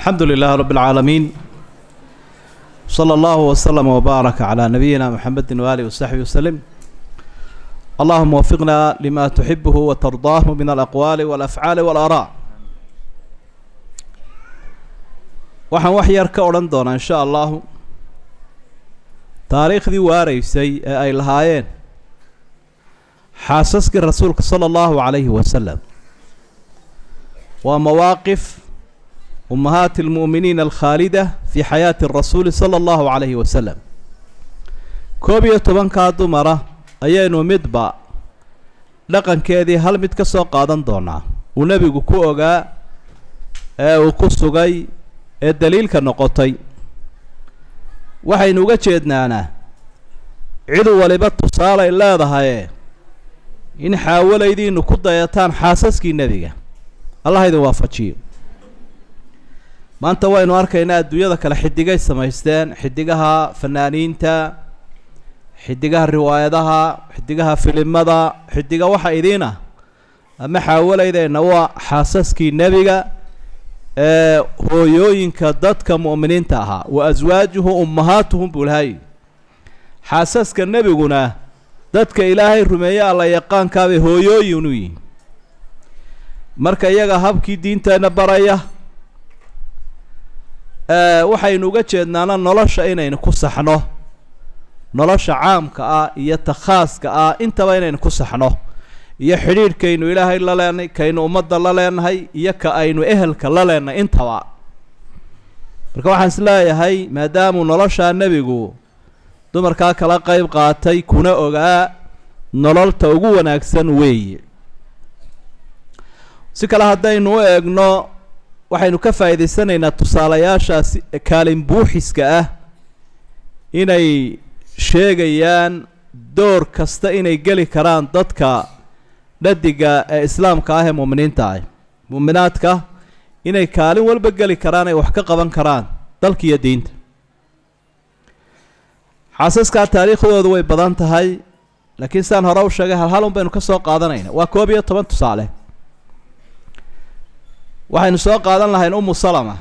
الحمد لله رب العالمين صلى الله وسلم وبارك على نبينا محمد وآله وصحبه وسلم اللهم وفقنا لما تحبه وترضاه من الأقوال والأفعال والآراء waxaan wax yar ka odhan doonaa insha allahu taariikhdii waaraysay ee ay lahaayeen xaasaskii rasuulka sala allahu calayhi wasalam waa mawaaqif ummahaati almu'miniina alkhaalida fii xayaati rasuuli sala allahu calayhi wasalam koob iyo tobankaa dumara ayaynu midba dhaqankeedii hal mid ka soo qaadan doonaa uu nebigu ku ogaa ee uu ku sugay ee daliilka noqotay waxaynu uga jeednaanaa cid waliba tusaalay leedahaye in xaawalaydiinu ku dayataan xaasaskii nebiga allah idin waafajiyo maanta waynu arkaynaa adduunyada kale xidigay samaysteen xidigaha fanaaniinta xidigaha riwaayadaha xidigaha filimada xidiga waxa idiin ah ama xaawalaydeenna waa xaasaskii nebiga ee hooyooyinka dadka mu'miniinta ahaa wa aswaajuhu ummahaatuhum buu lahay xaasaska nebiguna dadka ilaahay rumeeye alla yaqaankaabay hooyooyin u yihin marka iyaga habkii diinteenna baraya waxaynu uga jeednaana nolosha inaynu ku saxno nolosha caamka ah iyo ta khaaska ah intaba inaynu ku saxno iyo xidhiidhkaynu ilaahay la leenahay kaynu ummadda la leenahay iyo ka aynu ehelka la leenahay intaba marka waxaan is leeyahay maadaamuu noloshaa nebigu dumarkaa kala qeyb qaatay kuna ogaa nololta ugu wanaagsan weeye si kale haddaynu u eegno waxaynu ka faa'iidaysanaynaa tusaalayaashaasi kaalin buuxiska ah inay sheegayaan door kasta inay geli karaan dadka dhadiga ee islaamka ah ee mu'miniinta ah mu'minaadka inay kaalin walba geli karaan ay wax ka qaban karaan dalka iyo diinta xaasaskaa taariikhdoodu way badan tahay laakiin sidaan hore u sheegay hal hal un baynu ka soo qaadanayna waa koob iyo toban tusaale waxaynu soo qaadan lahayn umu salama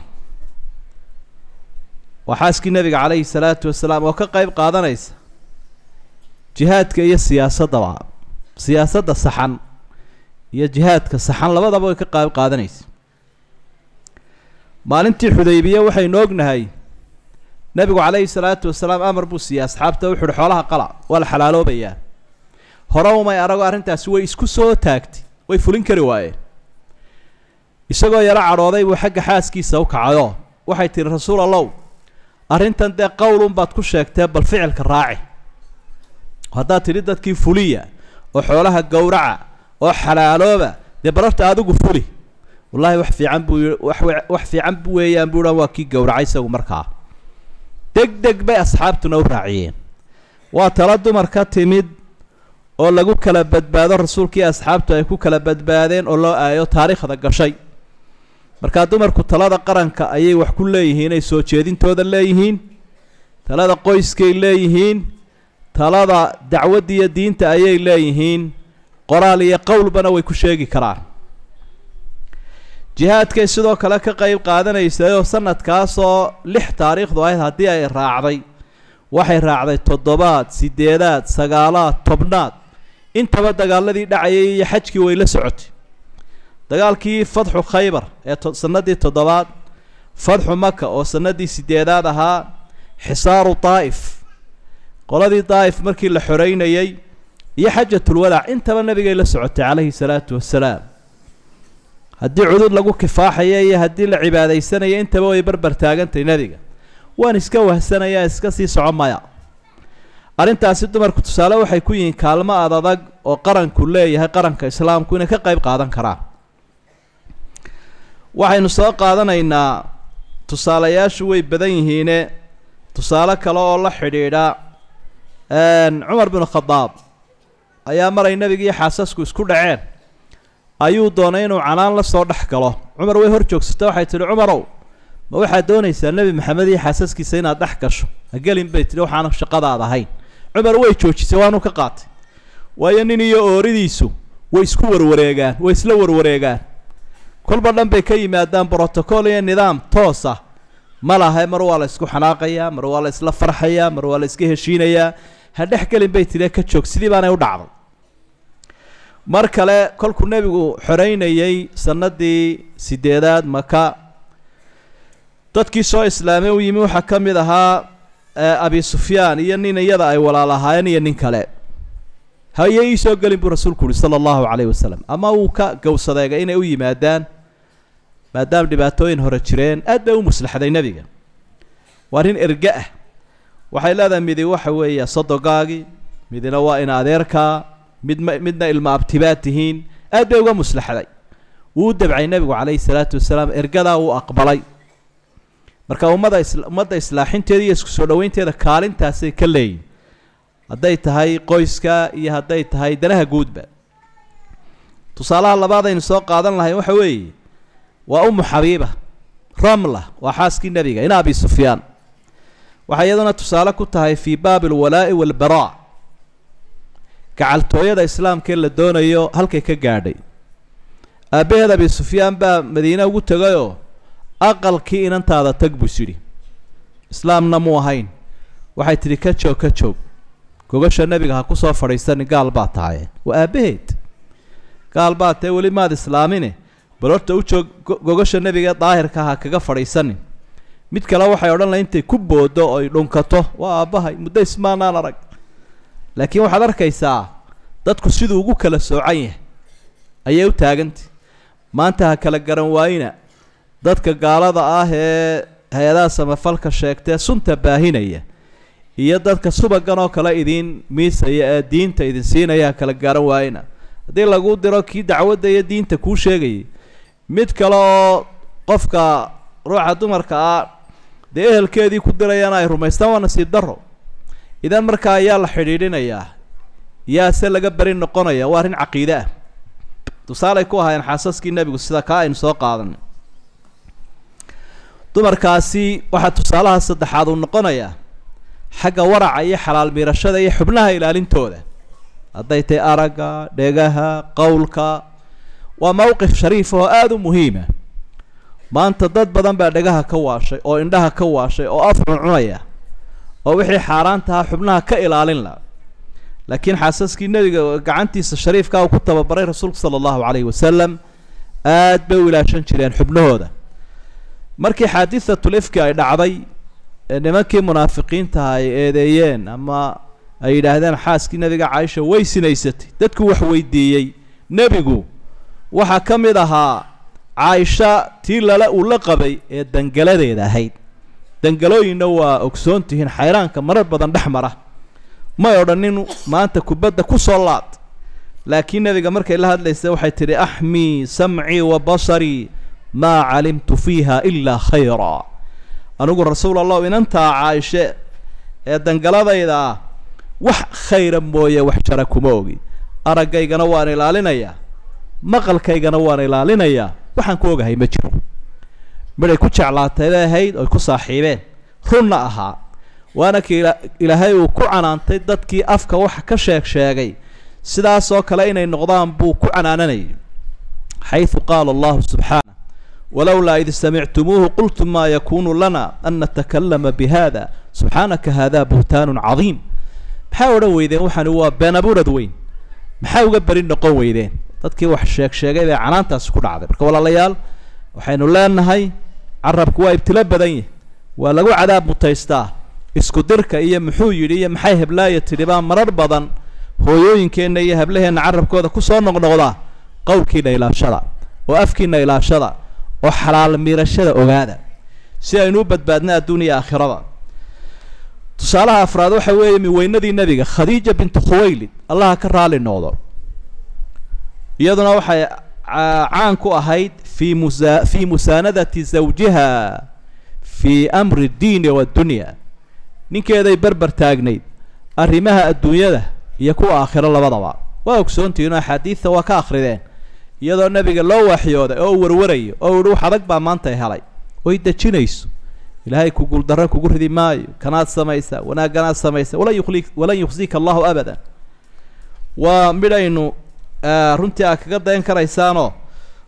waa xaaskii nebiga calayhi salaatu wasalaam oo ka qeyb qaadanaysa jihaadka iyo siyaasaddaba siyaasadda saxan iyo jihaadka saxan labadaba way ka qayb qaadanaysa maalintii xudaybiye waxaynu ognahay nebigu calayhi salaatu wasalaam amar buu siiyey asxaabta wuxu uhi xoolaha qala waa la xalaaloobayaa hore umay arago arrintaasi way isku soo taagtay way fulin kari waayeen isagoo yaro cadhooday buu xagga xaaskiisa u kacayo waxay tihi rasuul allow arrintan dee qowlun baad ku sheegtee bal ficilka raaci haddaad tidhi dadkii fuliya oo xoolaha gowraca oo xalaalooba dee bararta adigu fuli wallaahi wax fiican buu yii wax wax fiican weeyaan buuhan waa kii gowracay isagu markaa deg deg bay asxaabtuna u raaciyeen waa talo dumar ka timid oo lagu kala badbaado rasuulkii asxaabtu ay ku kala badbaadeen oo loo aayo taariikhda gashay markaa dumarku talada qaranka ayay wax ku leeyihiin ay soo jeedintooda leeyihiin talada qoyskay leeyihiin talada dacwadda iyo diinta ayay leeyihiin qoraal iyo qowlbana way ku sheegi karaan jihaadkay sidoo kale ka qeyb qaadanaysayoo sanadkaasoo lix taariikhdu ahayd haddii ay raacday waxay raacday toddobaad sideedaad sagaalaad tobnaad intaba dagaaladii dhacayay iyo xajkii way la socotay dagaalkii fadxu khaybar ee sanadii toddobaad fadxu maka oo sanadii sideedaad ahaa xisaaru daa'if qoladii daa'if markii la xoreynayey iyo xajatulwadaac intaba nabigay la socotay calayhi salaatu wasalaam haddii cudud lagu kifaaxaya iyo haddii la cibaadaysanaya intaba way barbar taagantay nebiga waan iska wahsanayaa iska sii soco maya arrintaasi dumarku tusaale waxay ku yihiin kaalmo ad adag oo qaranku leeyahay qaranka islaamku inay ka qeyb qaadan karaan waxaynu soo qaadanaynaa tusaalayaashu way badan yihiine tusaale kale oo la xidhiidha cumar binu khadaab ayaa maray nebiga iyo xaasasku isku dhaceen ayuu doonay inuu canaan la soo dhex galo cumar way hor joogsata waxay tihi cumarow ma waxaad doonaysaa nebi maxamed iyo xaasaskiisa inaad dhex gasho hagelin bay tihi waxaana shaqadaad ahayn cumar way joojisay waanu ka qaatay waayo nin iyo ooridiisu way isku warwareegaan way isla warwareegaan kolba dhan bay ka yimaadaan brotocool iyo nidaam toos ah ma laha mar waa la isku xanaaqayaa mar waa la isla farxayaa mar waa la iska heshiinayaa ha dhex gelin bay tidhi ka joog sidii baanay u dhacday mar kale kolkuu nebigu xoreynayey sanadii sideedaad maka dadkii soo islaamay u yimi waxaa ka mid ahaa abi sufyaan iyo nin iyada ay walaalahaayeen iyo nin kale haye ii soo gelin buu rasuulku uhi sala allahu calayhi wasalam ama uu ka gowsadeegay inay u yimaadaan maadaama dhibaatooyin hore jireen aad bay u muslaxday nebiga waa nin erge ah waxay leedahay midi waxa weeye sodogaagii midina waa in adeerkaa midma midna ilma abtibaad tihiin aad bay uga muslaxday wuu u dabcay nebigu calayhi salaatu wasalaam ergadaa wuu aqbalay marka ummada is ummadda islaaxinteeda iyo isku soo dhoweynteeda kaalintaasay ka leeyihin hadday tahay qoyska iyo hadday tahay danaha guudba tusaalaha labaad aynu soo qaadan lahay waxa weeye waa umu xabiiba ramla waa xaaskii nebiga in abi sufyaan waxay iyaduna tusaale ku tahay fii baabi alwalaa'i waalbaraa gacaltooyada islaamkaee la doonayo halkay ka gaadhay aabbaheed abi sufyaan baa madiine ugu tegayoo aqalkii inantaada tag buu isyidhi islaamna mu ahayn waxay tidhi ka joog ka joog gogasha nebiga ha ku soo fadhiisanin gaal baa tahaye waa aabbaheed gaal baa tahe weli maad islaamine bal horta u joog gogasha nebiga daahirka ha kaga fadhiisanin mid kale waxay odhan lahay intay ku boodo oy dhunkato waa aabbahay muddo ismaanaan arag laakiin waxaad arkaysaa dadku siduu ugu kala soocan yahay ayay u taagantay maanta ha kala garan waayina dadka gaalada ah ee hay-adaha samafalka sheegtee sunta baahinaya iyo dadka subagan oo kale idiin miisaya ee diinta idin siinaya ha kala garan waayina haddii lagu diro kii dacwadda iyo diinta kuu sheegayay mid kale oo qofka ruuxa dumarka ah dee ehelkeedii ku dirayana ay rumaystaan waa nasiib darro idan markaa ayaa la xidhiidhinayaa yaa se laga beri noqonaya waa arrin caqiide ah tusaaley ku ahaayeen xaasaskii nebigu sida kaa aynu soo qaadanay dumarkaasi waxaa tusaalaha saddexaad uu noqonayaa xagga waraca iyo xalaal miirashada iyo xubnaha ilaalintooda hadday tahay aragga dhegaha qowlka waa mowqif shariif oo aada u muhiima maanta dad badan baa dhegaha ka waashay oo indhaha ka waashay oo af cuncunaya oo wixii xaaraantaha xubnaha ka ilaalin la laakiin xaasaskii nebiga gacantiisa shariifka uu ku tababaray rasuulku sala allahu calayhi wasalam aad bay u ilaashan jireen xubnahooda markii xaadisatul ifki ay dhacday ee nimankii munaafiqiintaha ay eedeeyeen ama ay yidhaahdeen xaaskii nebiga caaisha way sinaysatay dadku wax weydiiyey nebigu waxaa ka mid ahaa caaisha tii lala uu la qabay ee dangaladeeda ahayd dangalooyinna waa ogsoon tihiin xayraanka marar badan dhex mara may odhanin maanta kubadda ku soo laad laakiin nebiga markay la hadlaysa waxay tidhi axmii samcii wa basarii maa calimtu fiiha ilaa khayraa anigu rasuul allahu inantaa caaishe ee dangaladayda ah wax khayra mooye wax jara kuma ogi araggaygana waan ilaalinayaa maqalkaygana waan ilaalinayaa waxaan ku ogahay ma jiro midhay ku jeclaatay bay ahayd oy ku saaxiibeen runna ahaa waana kii ilaahay uu ku canaantay dadkii afka waxa ka sheeg sheegay sidaasoo kale inay noqdaan buu ku canaananayay xayثu qaala allahu subxaanه walowlaa id samictumuuhu qultum maa yakunu lana an natakalama bihada subxaanaka hada buhtaanu cadiim maxaa odhan weydeen waxani waa been abuurad weyn maxaa uga beri noqon weydeen dadkii wax sheeg sheegay bay canaantaasi ku dhacday marka walaalayaal waxaynu leenahay carabku waa ibtilo badan yahy waa lagu cadaab mutaystaa isku dirka iyo muxuu yidhi iyo maxay heblaaya tidhi baa marar badan hooyooyinkeenna iyo hablaheenna carabkooda kusoo noqnoqdaa qowlkiina ilaashada oo afkiina ilaashada oo xalaal miirashada ogaada si aynu u badbaadna adduun iyo aakhirada tusaalaha afraad waxa weeye miweynadii nebiga khadiija bintu khuwaylid allaha ka raali noqdo iyaduna waxay caan ku ahayd fi musa fi musaanadati zawjiha fi amri ddiini waddunya ninkeeday berber taagnayd arrimaha adduunyada iyo kuwa aakhiro labadaba waa ogsoontihiin oo axaadiidta waa ka akhrideen iyadoo nebiga loo waxyooday oo u warwarayo oo uhi wax adag baa maanta helay oy dejinayso ilaahay ku guuldarro kugu ridi maayo kanaad samaysaa wanaaganaad samaysa walan yukhli walan yukhzika allahu abadan waa midhaynu runtii aad kaga dayan karaysaanoo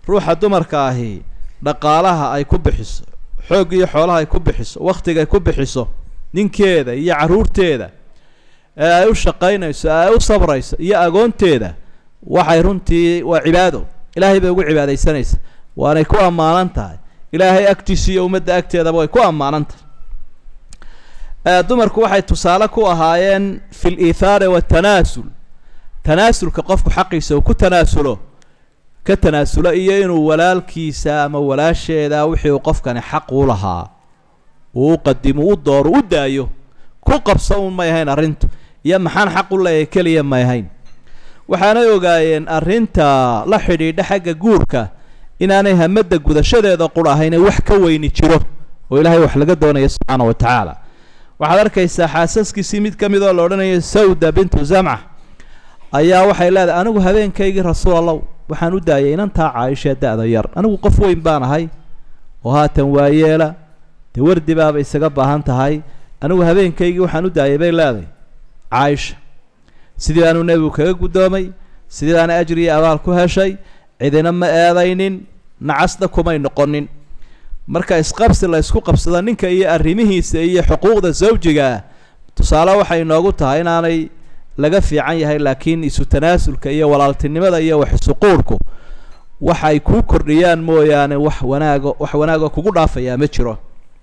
ruuxa dumarka ahi dhaqaalaha ay ku bixiso xoog iyo xoolaha ay ku bixiso wakhtiga ay ku bixiso ninkeeda iyo carruurteeda ee ay u shaqaynayso ee ay u sabrayso iyo agoonteeda waxay runtii waa cibaado ilaahay bay ugu cibaadaysanaysa waanay ku ammaanan tahay ilaahay agtiisa iyo ummadda agteedaba way ku ammaanan tahay dumarku waxay tusaale ku ahaayeen fi liithaari watanaasul tanaasulka qofku xaqiisa uu ku tanaasulo ka tanaasulo iyo inuu walaalkiisa ama walaasheeda wixii uu qofkani xaq u lahaa uu u qadimo u dooro u daayo ku qabso un may ahayn arrintu iyo maxaan xaq u leeyahay keliya may ahayn waxaanay ogaayeen arrinta la xidhiidha xagga guurka inaanay hamadda gudashadeeda qur ahayn ee wax ka weyni jiro oo ilaahay wax laga doonaya subxaana wa tacaala waxaad arkaysaa xaasaskiisii mid ka mid oo la odhanayo sawda bintu zamca ayaa waxay leedahay anigu habeenkaygii rasuul allow waxaan u daayay inantaa caaishee da-da yar anigu qof weyn baan ahay oo haatan waayeela dee wardi baaba isaga baahan tahay anigu habeenkaygii waxaan u daayay bay leedahay caaisha sidii baanuu nebigu kaga guddoomay sidii baana ajri iyo abaal ku heshay cidina ma eedaynin nacasna kumay noqonin marka isqabsi la ysku qabsado ninka iyo arrimihiisa iyo xuquuqda sawjiga ah tusaale waxay inoogu tahay inaanay laga fiican yahay laakiin isu tanaasulka iyo walaaltinimada iyo wax isuquurhku waxay kuu kordhiyaan mooyaane wax wanaago wax wanaagoo kugu dhaafayaa ma jiro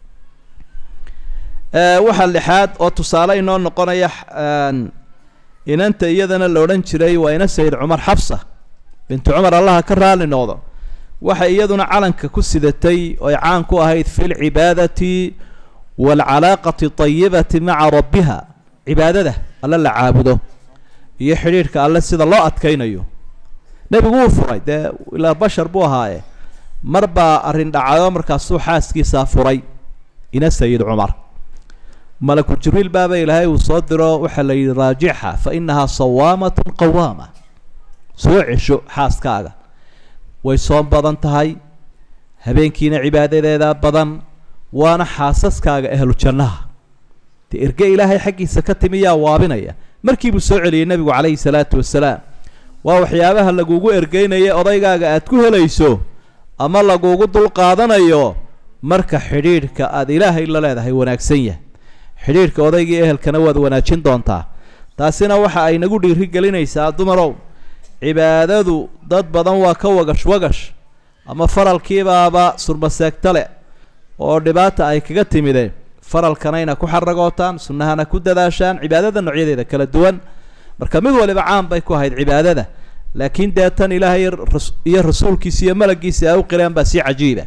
waxaa lixaad oo tusaale inoo noqonaya inanta iyadana la odhan jiray waa ina sayid cumar xabsa bintu cumar allaha ka raali noqdo waxay iyaduna calanka ku sidatay oy caan ku ahayd fi lcibaadati waalcalaaqati tayibati maca rabbiha cibaadada alle la caabudo iyo xidhiidhka alle sida loo adkaynayo nebigu wuu furay dee ilaa bashar buu ahaaye mar baa arrin dhacayo markaasuu xaaskiisaa furay ina sayid cumar malaku jibriil baaba ilaahay uu soo diro waxaa la yidhi raajixa fa inahaa sawaamatun qawaama soo cesho xaaskaaga way soon badan tahay habeenkiina cibaadadeeda badan waana xaasaskaaga ahlu jannaha dee erge ilaahay xaggiisa ka timi yaa waabinaya markiibuu soo celiyey nebigu calayhi salaatu wasalaam waa waxyaabaha lagugu ergeynaya odaygaaga aad ku helayso ama lagugu dulqaadanayo marka xidhiidhka aada ilaahay la leedahay wanaagsan yahay xidhiidhka odaygii ehelkana waad wanaajin doontaa taasina waxa ay nagu dhiiri gelinaysaa dumarow cibaadadu dad badan waa ka wagash wagash ama faralkiibaaba surmaseegta leh oo dhibaata ay kaga timideen faralkanayna ku xaragootaan sunnahana ku dadaashaan cibaadada noocyadeeda kala duwan marka mid waliba caan bay ku ahayd cibaadada laakiin dee tan ilaahay iyo rasuulkiisa iyo malagiisa ay u qireen baa si cajiiba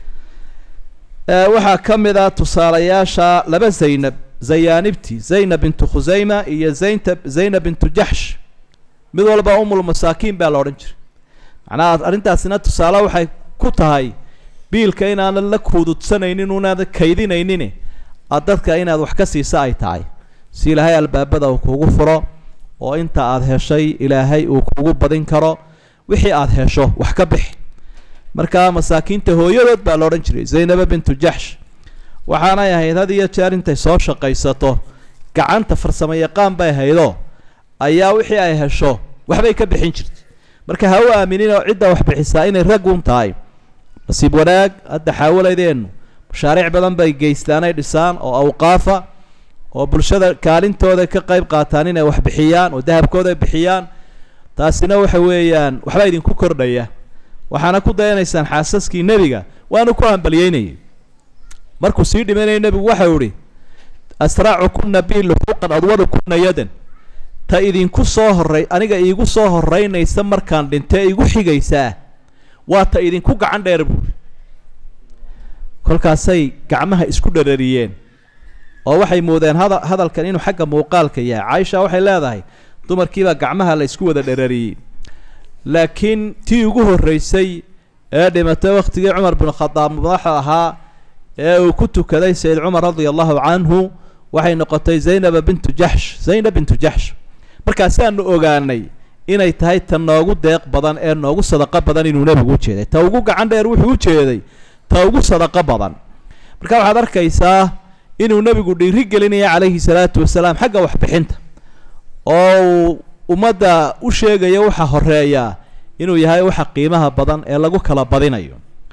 waxaa ka mid a tusaalayaasha laba zaynab zayaanibti zaynab bintu khusayma iyo zaynta zaynab bintu jaxsh mid walba umul masaakiin baa la odhan jiray macnaha arrintaasina tusaale waxay ku tahay biilka inaanan la kuududsanaynin unaada kaydinaynin aad dadka inaad wax ka siisa ay tahay si ilaahay albaabada uu kugu furo oo inta aada heshay ilaahay uu kugu badin karo wixii aada hesho wax ka bixi markaa masaakiinta hooyadood baa la odhan jiray zaynaba bintu jaxsh waxaanay ahayd had iyo jeer intay soo shaqaysato gacanta farsamo yaqaan bay haydoo ayaa wixii ay hesho waxbay ka bixin jirtay marka ha u aaminin oo cidda wax bixisaa inay raggun tahay nasiib wanaag hadda xaawaladeennu mashaariic badan bay geystaanay dhisaan oo awqaafa oo bulshada kaalintooda ka qayb qaataan inay wax bixiyaan oo dahabkooda bixiyaan taasina waxa weeyaan waxbaa idinku kordhaya waxaana ku dayanaysaan xaasaskii nebiga waanu ku hambalyeynayay markuu sii dhimanayay nebigu waxau ihi asraacu kuna bi luxuuqan adwadu kuna yadan ta idinku soo horey aniga iigu soo horeynaysa markaan dhintee igu xigaysaa waa ta idinku gacan dheer buuri kolkaasay gacmaha isku dharariyeen oo waxay moodeen hada hadalkan inuu xagga muuqaalka yahay caaisha waxay leedahay dumarkiibaa gacmaha la isku wada dharariyey laakiin tii ugu horreysay ee dhimatay wakhtigii cumar bin khadaab madaxa ahaa ee uu ku tukaday sayid cumar radia allahu canhu waxay noqotay zaynaba bintu jaxsh zaynab bintu jaxsh markaasaanu ogaanay inay tahay ta noogu deeq badan ee noogu sadaqo badan inuu nebigu u jeeday ta ugu gacan dheer wuxuu u jeeday ta ugu sadaqo badan marka waxaad arkaysaa inuu nebigu dhiiri gelinaya calayhi salaatu wasalaam xagga waxbixinta oo uu ummadda u sheegaya waxaa horeeyaa inuu yahay waxa qiimaha badan ee lagu kala badinayo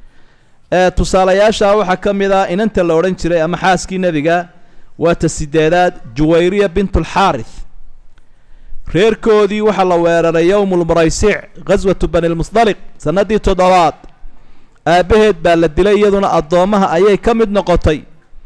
ee tusaalayaasha waxaa ka mid ah inanta la odhan jiray ama xaaskii nebiga waa ta sideedaad juwayriya bintulxaarith reerkoodii waxaa la weeraray yowmulmuraysic ghaswatu bani lmusdaliq sannaddii toddobaad aabbaheed baa la dilay iyaduna addoommaha ayay ka mid noqotay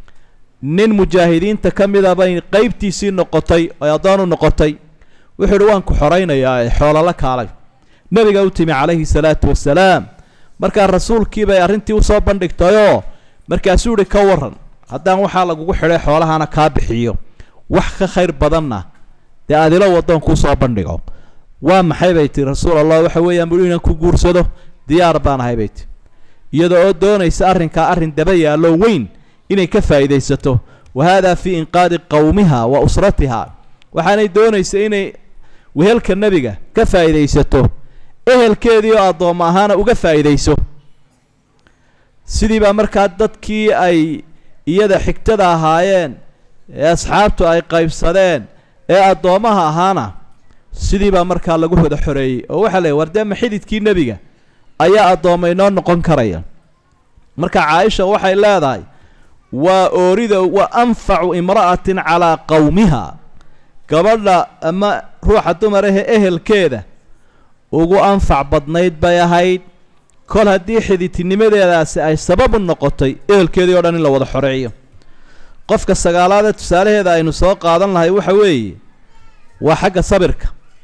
nin mujaahidiinta ka mida bay qeybtiisii noqotay oy addoon u noqotay wuxuu idhi waan ku xoraynayaa ee xoolala kaalay nebiga u timi calayhi salaatu wasalaam markaa rasuulkii bay arrintii usoo bandhigtayoo markaasuu ihi ka waran haddaan waxaa lagugu xidhay xoolahana kaa bixiyo wax ka khayr badanna dee adilo waddoon kuu soo bandhigo waa maxay bay tihi rasuul allah waxa weeyaan bui inaan ku guursado diyaar baan ahay bay tihi iyada oo doonaysa arrinkaa arrin daba yaallo weyn inay ka faa'iidaysato wa haadaa fii inqaadi qowmiha wa usratiha waxaanay doonaysa inay wehelka nebiga ka faa'iidaysato ehelkeedii oo addoommo ahaana uga faa'iidayso sidii baa markaa dadkii ay iyada xigtada ahaayeen ee asxaabtu ay qaybsadeen ee addoommaha ahaana sidii baa markaa lagu wada xoreeyey oo waxaa leey war dee ma xididkii nebiga ayaa addoomma inoo noqon karaya marka caaisha waxay leedahay waa oorida wa anfacu imra'atin calaa qowmiha gabadha ama ruuxa dumar ahe ehelkeeda ugu anfac badnayd bay ahayd kol haddii xididtinimadeedaasi ay sababu noqotay ehelkeedii o dhan in la wada xoreeyo qofka sagaalaadee tusaalaheeda aynu soo qaadan lahay waxa weeye waa xagga sabirka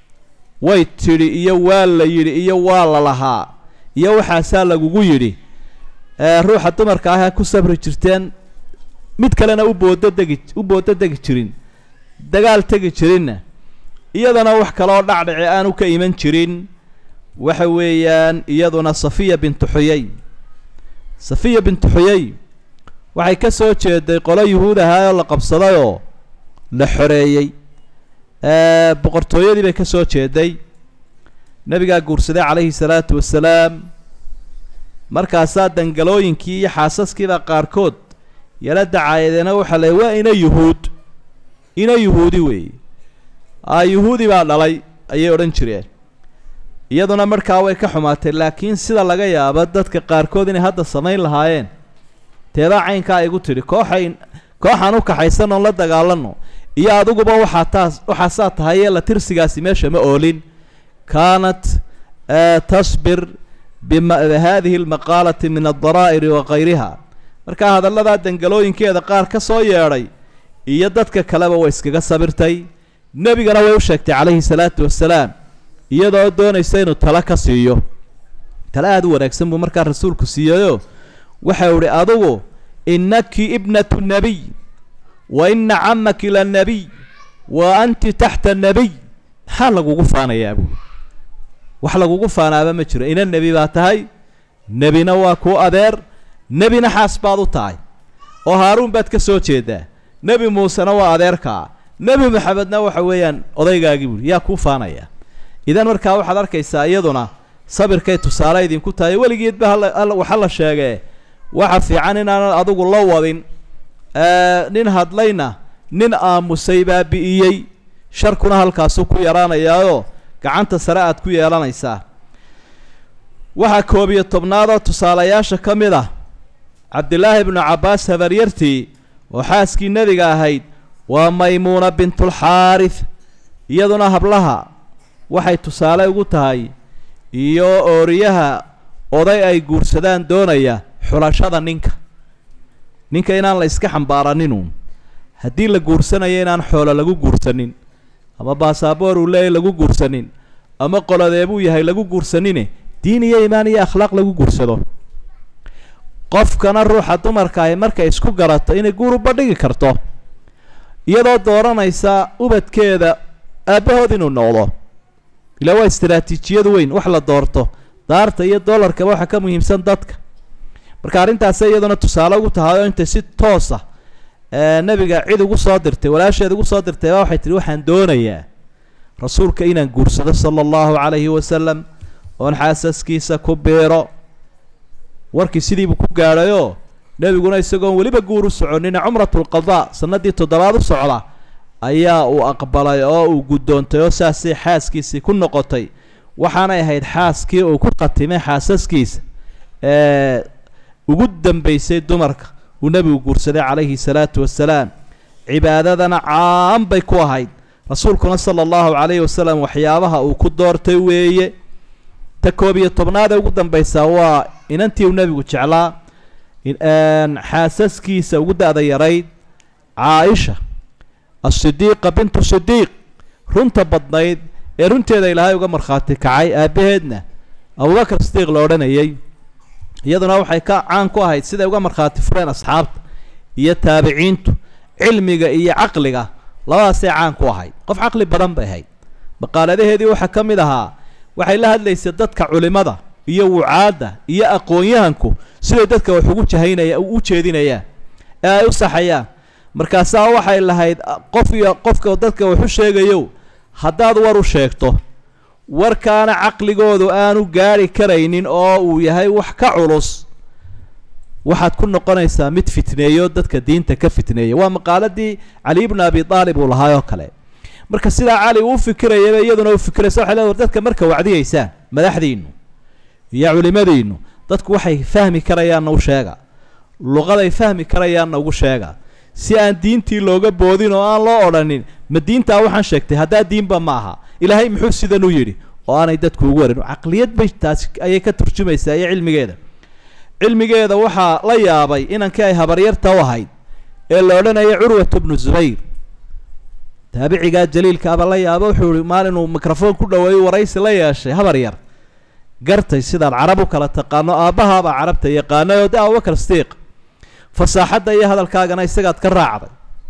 way tidhi iyo waa la yidhi iyo waa la lahaa iyo waxaasaa lagugu yidhi ruuxa dumarka ah ku sabri jirteen mid kalena u boodo degi u boodo degi jirin dagaal tegi jirinna iyadana wax kaleoo dhacdhaci aanu ka iman jirin waxa weeyaan iyaduna safiya bintu xuyey safiya bintu xuyey waxay ka soo jeeday qolo yuhuud ahaa oo la qabsadayoo la xoreeyey boqortooyadii bay ka soo jeeday nebigaa guursaday calayhi salaatu wasalaam markaasaa dangalooyinkii iyo xaasaskiiba qaarkood yala dacaayadeena waxaa le waa ina yuhuud ina yuhuudi weeye a yuhuudi baa dhalay ayay odhan jireen iyaduna markaa way ka xumaatay laakiin sida laga yaabo dadka qaarkood inay hadda samayn lahaayeen teedaa caynkaa igu tidhi kooxay kooxaan u kaxaysan oon la dagaalano iyo adiguba waxaa taas waxaasaa tahay ee la tirsigaasi meesha ma oolin kaanat tasbir bihadihi almaqaalati min aldaraa'iri wa kayriha markaa hadalladaa dangalooyinkeeda qaar ka soo yeedhay iyo dadka kaleba way iskaga sabirtay nebigana way u sheegtay calayhi salaatu wasalaam iyadoo doonaysa inuu talo ka siiyo tale aada u wanaagsan buu markaa rasuulku siiyeyoo waxau idhi adugu innaki ibnatu nebiy wa inna camaki la nebiy wa anti taxta nebiy maxaa lagugu faanayaa buui wax lagugu faanaaba ma jiro ina nebi baa tahay nebina waa kuu adeer nebina xaas baad u tahay oo haaruun baad ka soo jeedaa nebi muusena waa adeerkaa nebi maxamedna waxa weeyaan odaygaagii buui yaa kuu faanaya idan markaa waxaad arkaysaa iyaduna sabirkay tusaale idinku tahay weligeedba hala waxa la sheegee waxa fiican inaanan adigu la wadin nin hadlayna nin aamusay baa bi'iyey sharkuna halkaasuu ku yaraanayaayoo gacanta sare aad ku yeelanaysaa waxaa koob iyo tobnaadoo tusaalayaasha ka mid ah cabdilaahi ibnu cabbaas habaryartii oo xaaskii nebiga ahayd waa maymuuna bintulxaarith iyaduna hablaha waxay tusaale ugu tahay iyo ooriyaha oday ay guursadaan doonaya xulashada ninka ninka inaan la iska xambaaraninun haddii la guursanayo inaan xoolo lagu guursanin ama baasaboor uu leeyahy lagu guursanin ama qolodeebuu yahay lagu guursanine diin iyo imaan iyo akhlaaq lagu guursado qofkana ruuxa dumarka ahi markay isku garato inay guur uba dhigi karto iyadoo dooranaysa ubadkeeda aabbahood inuu noqdo ilaa waa istaraatiijiyad weyn wax la doorto daarta iyo dollarkaba waxa ka muhiimsan dadka marka arrintaasi iyaduna tusaale ugu tahay oo intay si toosa nebiga cid ugu soo dirtay walaasheed ugu soo dirtay baa waxay tihi waxaan doonayaa rasuulka inaan guursado sala allahu calayhi wasalam oon xaasaskiisa ku biiro warkii sidiibuu ku gaadhayoo nebiguna isagoon weliba guur u soconina cumratulqadaa sannaddii toddobaad u socda ayaa uu aqbalay oo uu guddoontay oo saasay xaaskiisii ku noqotay waxaanay ahayd xaaskii uu ku khatimay xaasaskiisa ee ugu dambeysay dumarka uu nebigu guursaday calayhi salaatu wasalaam cibaadadana caan bay ku ahayd rasuulkuna sala allahu calayhi wasalam waxyaabaha uu ku doortay weeye ta koob iyo tobnaadee ugu dambeysaa waa inantii uu nebigu jeclaa xaasaskiisa ugu da-da yarayd caaisha asidiiqa bintu sidiiq runta badnayd ee runteeda ilaahay uga markhaati kacay aabbaheedna abubakar sidiiq la odhanayay iyaduna waxay ka caan ku ahayd siday uga markhaati fureen asxaabta iyo taabiciintu cilmiga iyo caqliga labadaasay caan ku ahayd qof caqli badan bay ahayd maqaaladaheedii waxaa ka mid ahaa waxay la hadlaysay dadka culimada iyo wucaadda iyo aqoon-yahanku siday dadka wax ugu jahaynaya u jeedinayaan ee ay u saxayaan markaasaa waxay lahayd qof iyo qofka dadka wax u sheegayo haddaad war u sheegto warkaana caqligoodu aanu gaari karaynin oo uu yahay wax ka culus waxaad ku noqonaysaa mid fitneeyo dadka diinta ka fitneeya waa maqaaladii cali ibnu abi aalib uu lahaay oo kale marka sidaa cali uu fikirayaba iyaduna u fikiraysa waxay leedahay dadka marka wacdiyeysaan madaxdiinu iyo culimadiinu dadku waxay fahmi karayaanna u sheega luqaday fahmi karayaanna ugu sheega si aan diintii looga boodin oo aan loo odhanin ma diintaa waxaan sheegtay haddaa diinba ma aha ilaahay muxuu sidan u yidhi oo aanay dadku ugu warin caqliyad bay taasi ayay ka turjumaysaa iyo cilmigeeda cilmigeeda waxaa la yaabay inankii ay habaryarta u ahayd ee la odhanayay curwat bnu zubayr taabicigaa jaliilkaaba la yaaba wuxuu ihi maalinuu microfoon ku dhaweeyo waraysi la yeeshay habar yar gartay sidaad carab u kala taqaano aabbahaabaa carabta yaqaanay oo de abubakar sidiiq fasaaxadda iyo hadalkaagana isagaad ka raacday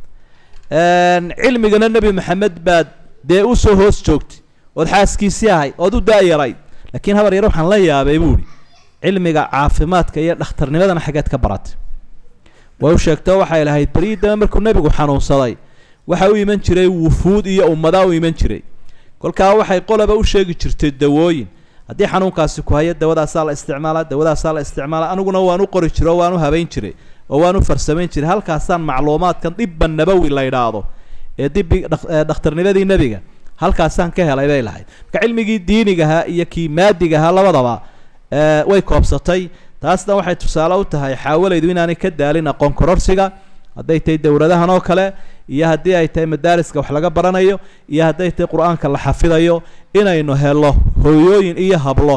cilmigana nebi maxamed baad dee usoo hoos joogtay ood xaaskiisii ahay ood u daayarayd laakiin habar yar waxaan la yaabay buuhi cilmiga caafimaadka iyo dhakhtarnimadana xaggeed ka baratay way u sheegtoo waxay lahayd berii dame markuu nebigu xanuunsaday waxa u iman jiray wufuud iyo ummadaa u iman jiray kolkaa waxay qolaba u sheegi jirtay dawooyin haddii xanuunkaasi ku hayo dawadaasaa la isticmaalaa dawadaasaa la isticmaalaa aniguna waan u qori jiray oo waan u habayn jiray oo waan u farsamayn jiray halkaasaan macluumaadkan dibba nabowi la idhaahdo ee dibi dhakhtarnimadii nebiga halkaasaan ka helay bay lahayd marka cilmigii diinigahaa iyo kii maadigahaa labadaba way koobsatay taasna waxay tusaale u tahay xaawalaydu inaanay ka daalin aqoon kororsiga hadday tahay dowladahan oo kale iyo haddii ay tahay madaariska wax laga baranayo iyo hadday tahay qur-aanka la xafidayo inaynu helo hooyooyin iyo hablo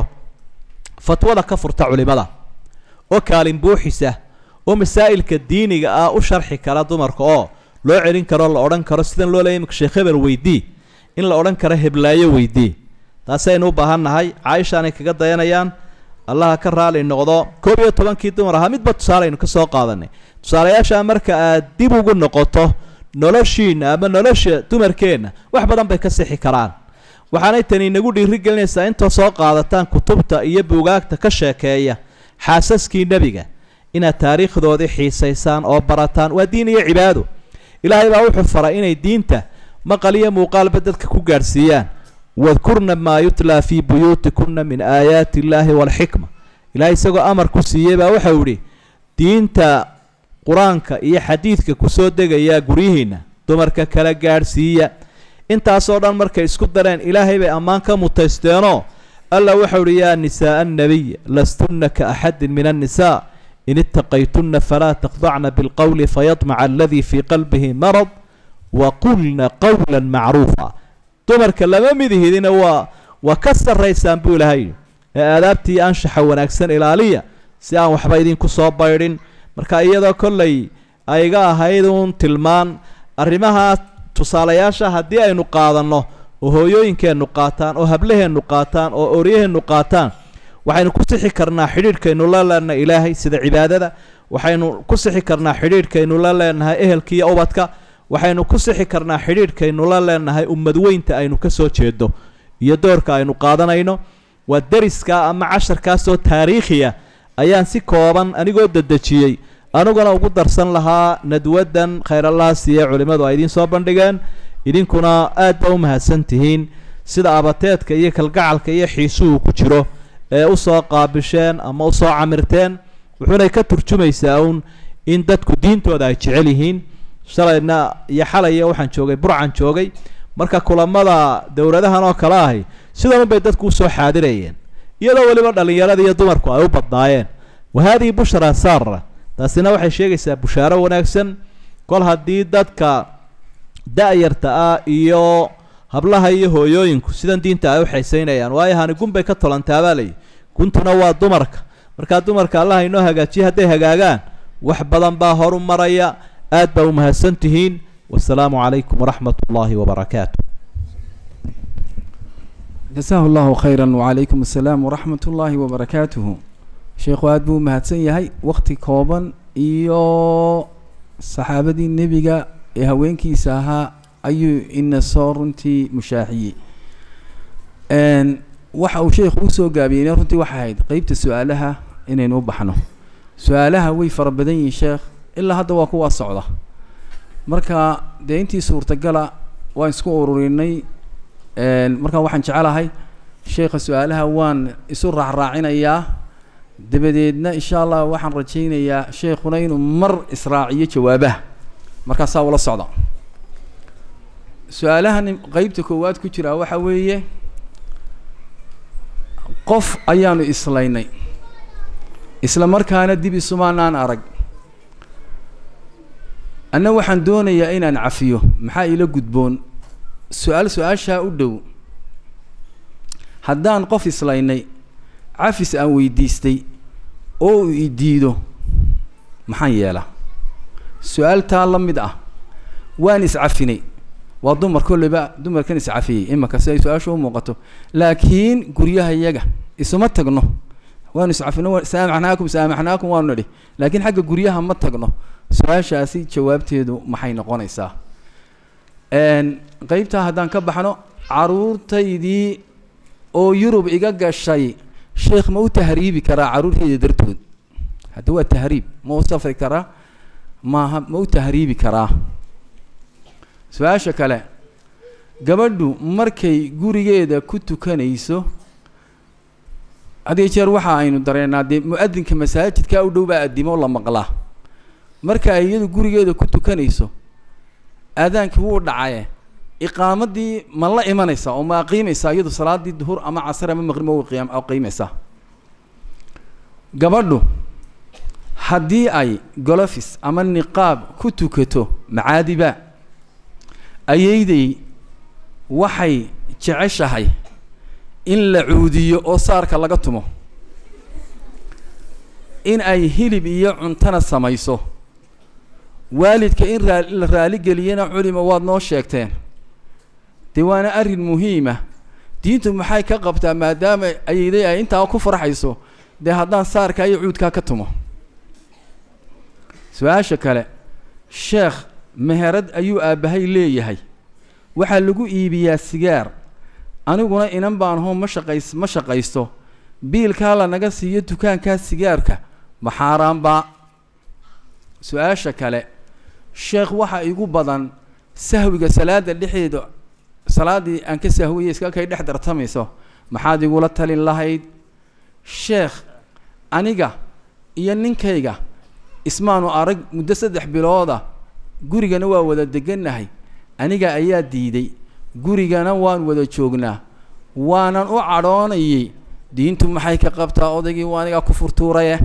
fatwada ka furta culimada oo kaalin buuxisa oo masaa'ilka diiniga ah u sharxi kara dumarka oo loo celin karo la odhan karo sidan loo leeyay imika sheekh hebel weydii in la odhan karo heblaayo weydii taasaynu u baahan nahay caaishaanay kaga dayanayaan allaha ka raali noqdo koob iyo tobankii dumar ahaa midba tusaaleynu ka soo qaadanay tusaalayaashaa marka aad dib ugu noqoto noloshiina ama nolosha dumarkeenna wax badan bay ka sixi karaan waxaanay tani inagu dhiiri gelinaysaa intoo soo qaadataan kutubta iyo buugaagta ka sheekeeya xaasaskii nebiga inaad taariikhdoodii xiisaysaan oo barataan waa diin iyo cibaado ilaahay baa wuxuu faray inay diinta maqal iyo muuqaalba dadka ku gaadhsiiyaan wadkurna maa yutlaa fii buyuutikunna min aayaati illaahi waalxikma ilahay isagoo amar ku siiyey baa waxau idhi diinta qur-aanka iyo xadiidka kusoo degayaa guryihiinna dumarka kala gaadhsiiya intaasoo dhan markay isku dareen ilaahay bay ammaan ka mutaysteenoo alla waxau idhi yaa nisaaa annabiy lastunna ka axadin min annisaa in itaqaytunna falaa taqdacna bilqowli fayadmaca aladii fii qalbihi marad waqulna qowla macruufa dumarka lama midihidina waa waa ka sarraysaan buu ilahay ee aadaabtii anshaxa wanaagsan ilaaliya si aan waxba idinku soo baydhin marka iyadoo kollay ayga ahayd uun tilmaan arrimaha tusaalayaasha haddii aynu qaadanno oo hooyooyinkeennu qaataan oo hablaheennu qaataan oo oryaheennu qaataan waxaynu ku sixi karnaa xidhiidhkaynu la leenahay ilaahay sida cibaadada waxaynu ku sixi karnaa xidhiidhkaynu la leenahay ehelkiiyo ubadka waxaynu ku sixi karnaa xidhiidhkaynu la leenahay ummad weynta aynu ka soo jeedo iyo doorka aynu qaadanayno waa deriska ama casharkaasoo taariikhiya ayaan si kooban anigoo dedejiyey aniguna ugu darsan lahaa nadwadan khayrallaha siiye culimmadu ay idiin soo bandhigeen idinkuna aad ba u mahadsan tihiin sida abateedka iyo kalgacalka iyo xiisuhu ku jiro ee usoo qaabisheen ama usoo camirteen wuxuunay ka turjumaysaa uun in dadku diintooda ay jecel yihiin shalayna iyo xalaya waxaan joogay burcan joogay marka kulamada dowladahan oo kale ahi sidan unbay dadku usoo xaadirayeen iyadoo weliba dhallinyarada iyo dumarku ay u badnaayeen wa haadihi bushra saara taasina waxay sheegaysaa bushaaro wanaagsan kol haddii dadka da-yarta ah iyo hablaha iyo hooyooyinku sidan diinta ay u xaysaynayaan waayo hani gun bay ka tolantaabaa layi guntuna waa dumarka markaa dumarka allaha inoo hagaajiya hadday hagaagaan wax badan baa horu maraya aad baa umahadsan tihiin wasalaamu calaykum waraxmat ullaahi wabarakaatu jasaahu llahu khayra wacalaykum assalaam waraxmat ullaahi wabarakaatuhu sheekhu aada buu umahadsan yahay wakti kooban iyo saxaabadii nebiga ee haweenkiisa ahaa ayuu ina soo runtii mushaaxiyey waxa uu sheekhu usoo gaabiyeyna runtii waxay ahayd qeybta su-aalaha inaynu u baxno su-aalaha way fara badan yihiin sheekh ilaa hadda waa kuwaa socda marka dee intii suurtagala waan isku ururinay markaa waxaan jecelahay sheekha su-aalaha waan isu raacraacinayaa dabadeedna insha allah waxaan rajaynayaa sheekhuna inuu mar israaciyo jawaabaha markaasaa ula socda su-aalahan qeybta koowaad ku jiraa waxa weeye qof ayaanu islaynay isla markaana dib isumaanaan arag anna waxaan doonayaa inaan cafiyo maxaa ila gudboon su-aal su-aashaa u dhow haddaan qof islaynay cafis aan weydiistay oo uu i diido maxaan yeelaa su-aal taa la mid ah waan iscafinay waa dumar kolleyba dumarkan iscafiyey imaka si ay su-aasha u muuqato laakiin guryaha iyaga isuma tagno waanu iscafino saamaxnaakum saamaxnaakum waanu nidhi laakiin xagga guryaha ma tagno su-aashaasi jawaabteedu maxay noqonaysaa qeybtaa haddaan ka baxno caruurtaydii oo yurub iga gashay sheekh ma u tahriibi karaa carruurtayda dartood hadda waa tahriib ma u safri karaa maaha ma u tahriibi karaa su-aasha kale gabadhu markay gurigeeda ku tukanayso hadiyo jeer waxa aynu dareennaa dee mu-adinka masaajidkaa u dhow baa addimo la maqlaa marka ay iyadu gurigeeda ku tukanayso aadaankii wuu dhacaye iqaamadii ma la imanaysaa oo ma aqiimaysaa iyadu salaadii duhur ama casar ama maqrib ma qiyaam aqiimaysaa gabadhu haddii ay golofis ama niqaab ku tukato macaadiba ayayday waxay jeceshahay in la cuudiyo oo saarka laga tumo in ay hilib iyo cuntana samayso waalidka in raa la raaligeliyana culima waad noo sheegteen dee waana arrin muhiima diintu maxay ka qabtaa maadaama ayayday ay intaa ku farxayso dee haddaan saarka iyo cuudkaa ka tumo su-aasha kale sheekh meherad ayuu aabbahay leeyahay waxaa lagu iibiyaa sigaar aniguna inan baan hoo ma shaqays ma shaqaysto biilkaa lanaga siiyo dukaankaa sigaarka ma xaaraanbaa su-aasha kale sheekh waxa igu badan sahwiga salaada dhexeeda salaaddii aan ka sahwiyay iska kay dhex dartamayso maxaad igula talin lahayd sheekh aniga iyo ninkayga ismaanu arag muddo saddex bilooda gurigana waa wada degannahay aniga ayaa diiday gurigana waan wada joognaa waanan u cadhoonayay diintu maxay ka qabtaa odaygii waa anigaa ku furtuuraye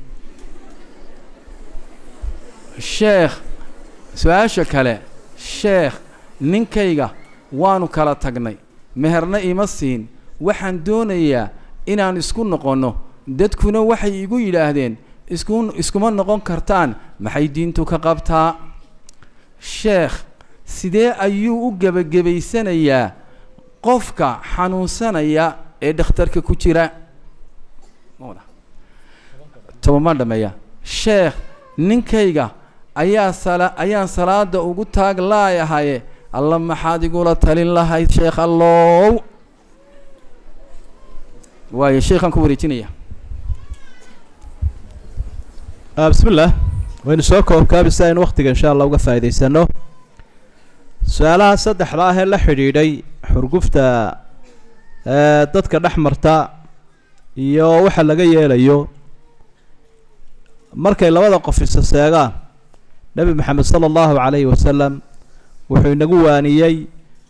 sheekh su-aasha kale sheekh ninkayga waanu kala tagnay meherna ima siin waxaan doonayaa inaan isku noqonno dadkuna waxay igu yidhaahdeen isku iskuma noqon kartaan maxay diintu ka qabtaa sheekh sidee ayuu u gebagabaysanayaa qofka xanuunsanaya ee dhakhtarka ku jira tobanbaan dhameeya sheekh ninkayga ayaa sala ayaan salaada ugu taag laayahaye alla maxaad igula talin lahayd sheekh allow waayo sheekhaan ku wareejinaya bismi llah waynu soo koobkaabi si aynu waktiga insha allah uga faa'idaysano su-aalaha saddexda ah ee la xidhiidhay xurgufta dadka dhex marta iyo waxa laga yeelayo markay labada qof isa seegaan nebi maxamed sala allahu calayhi wasalam wuxuu inagu waaniyey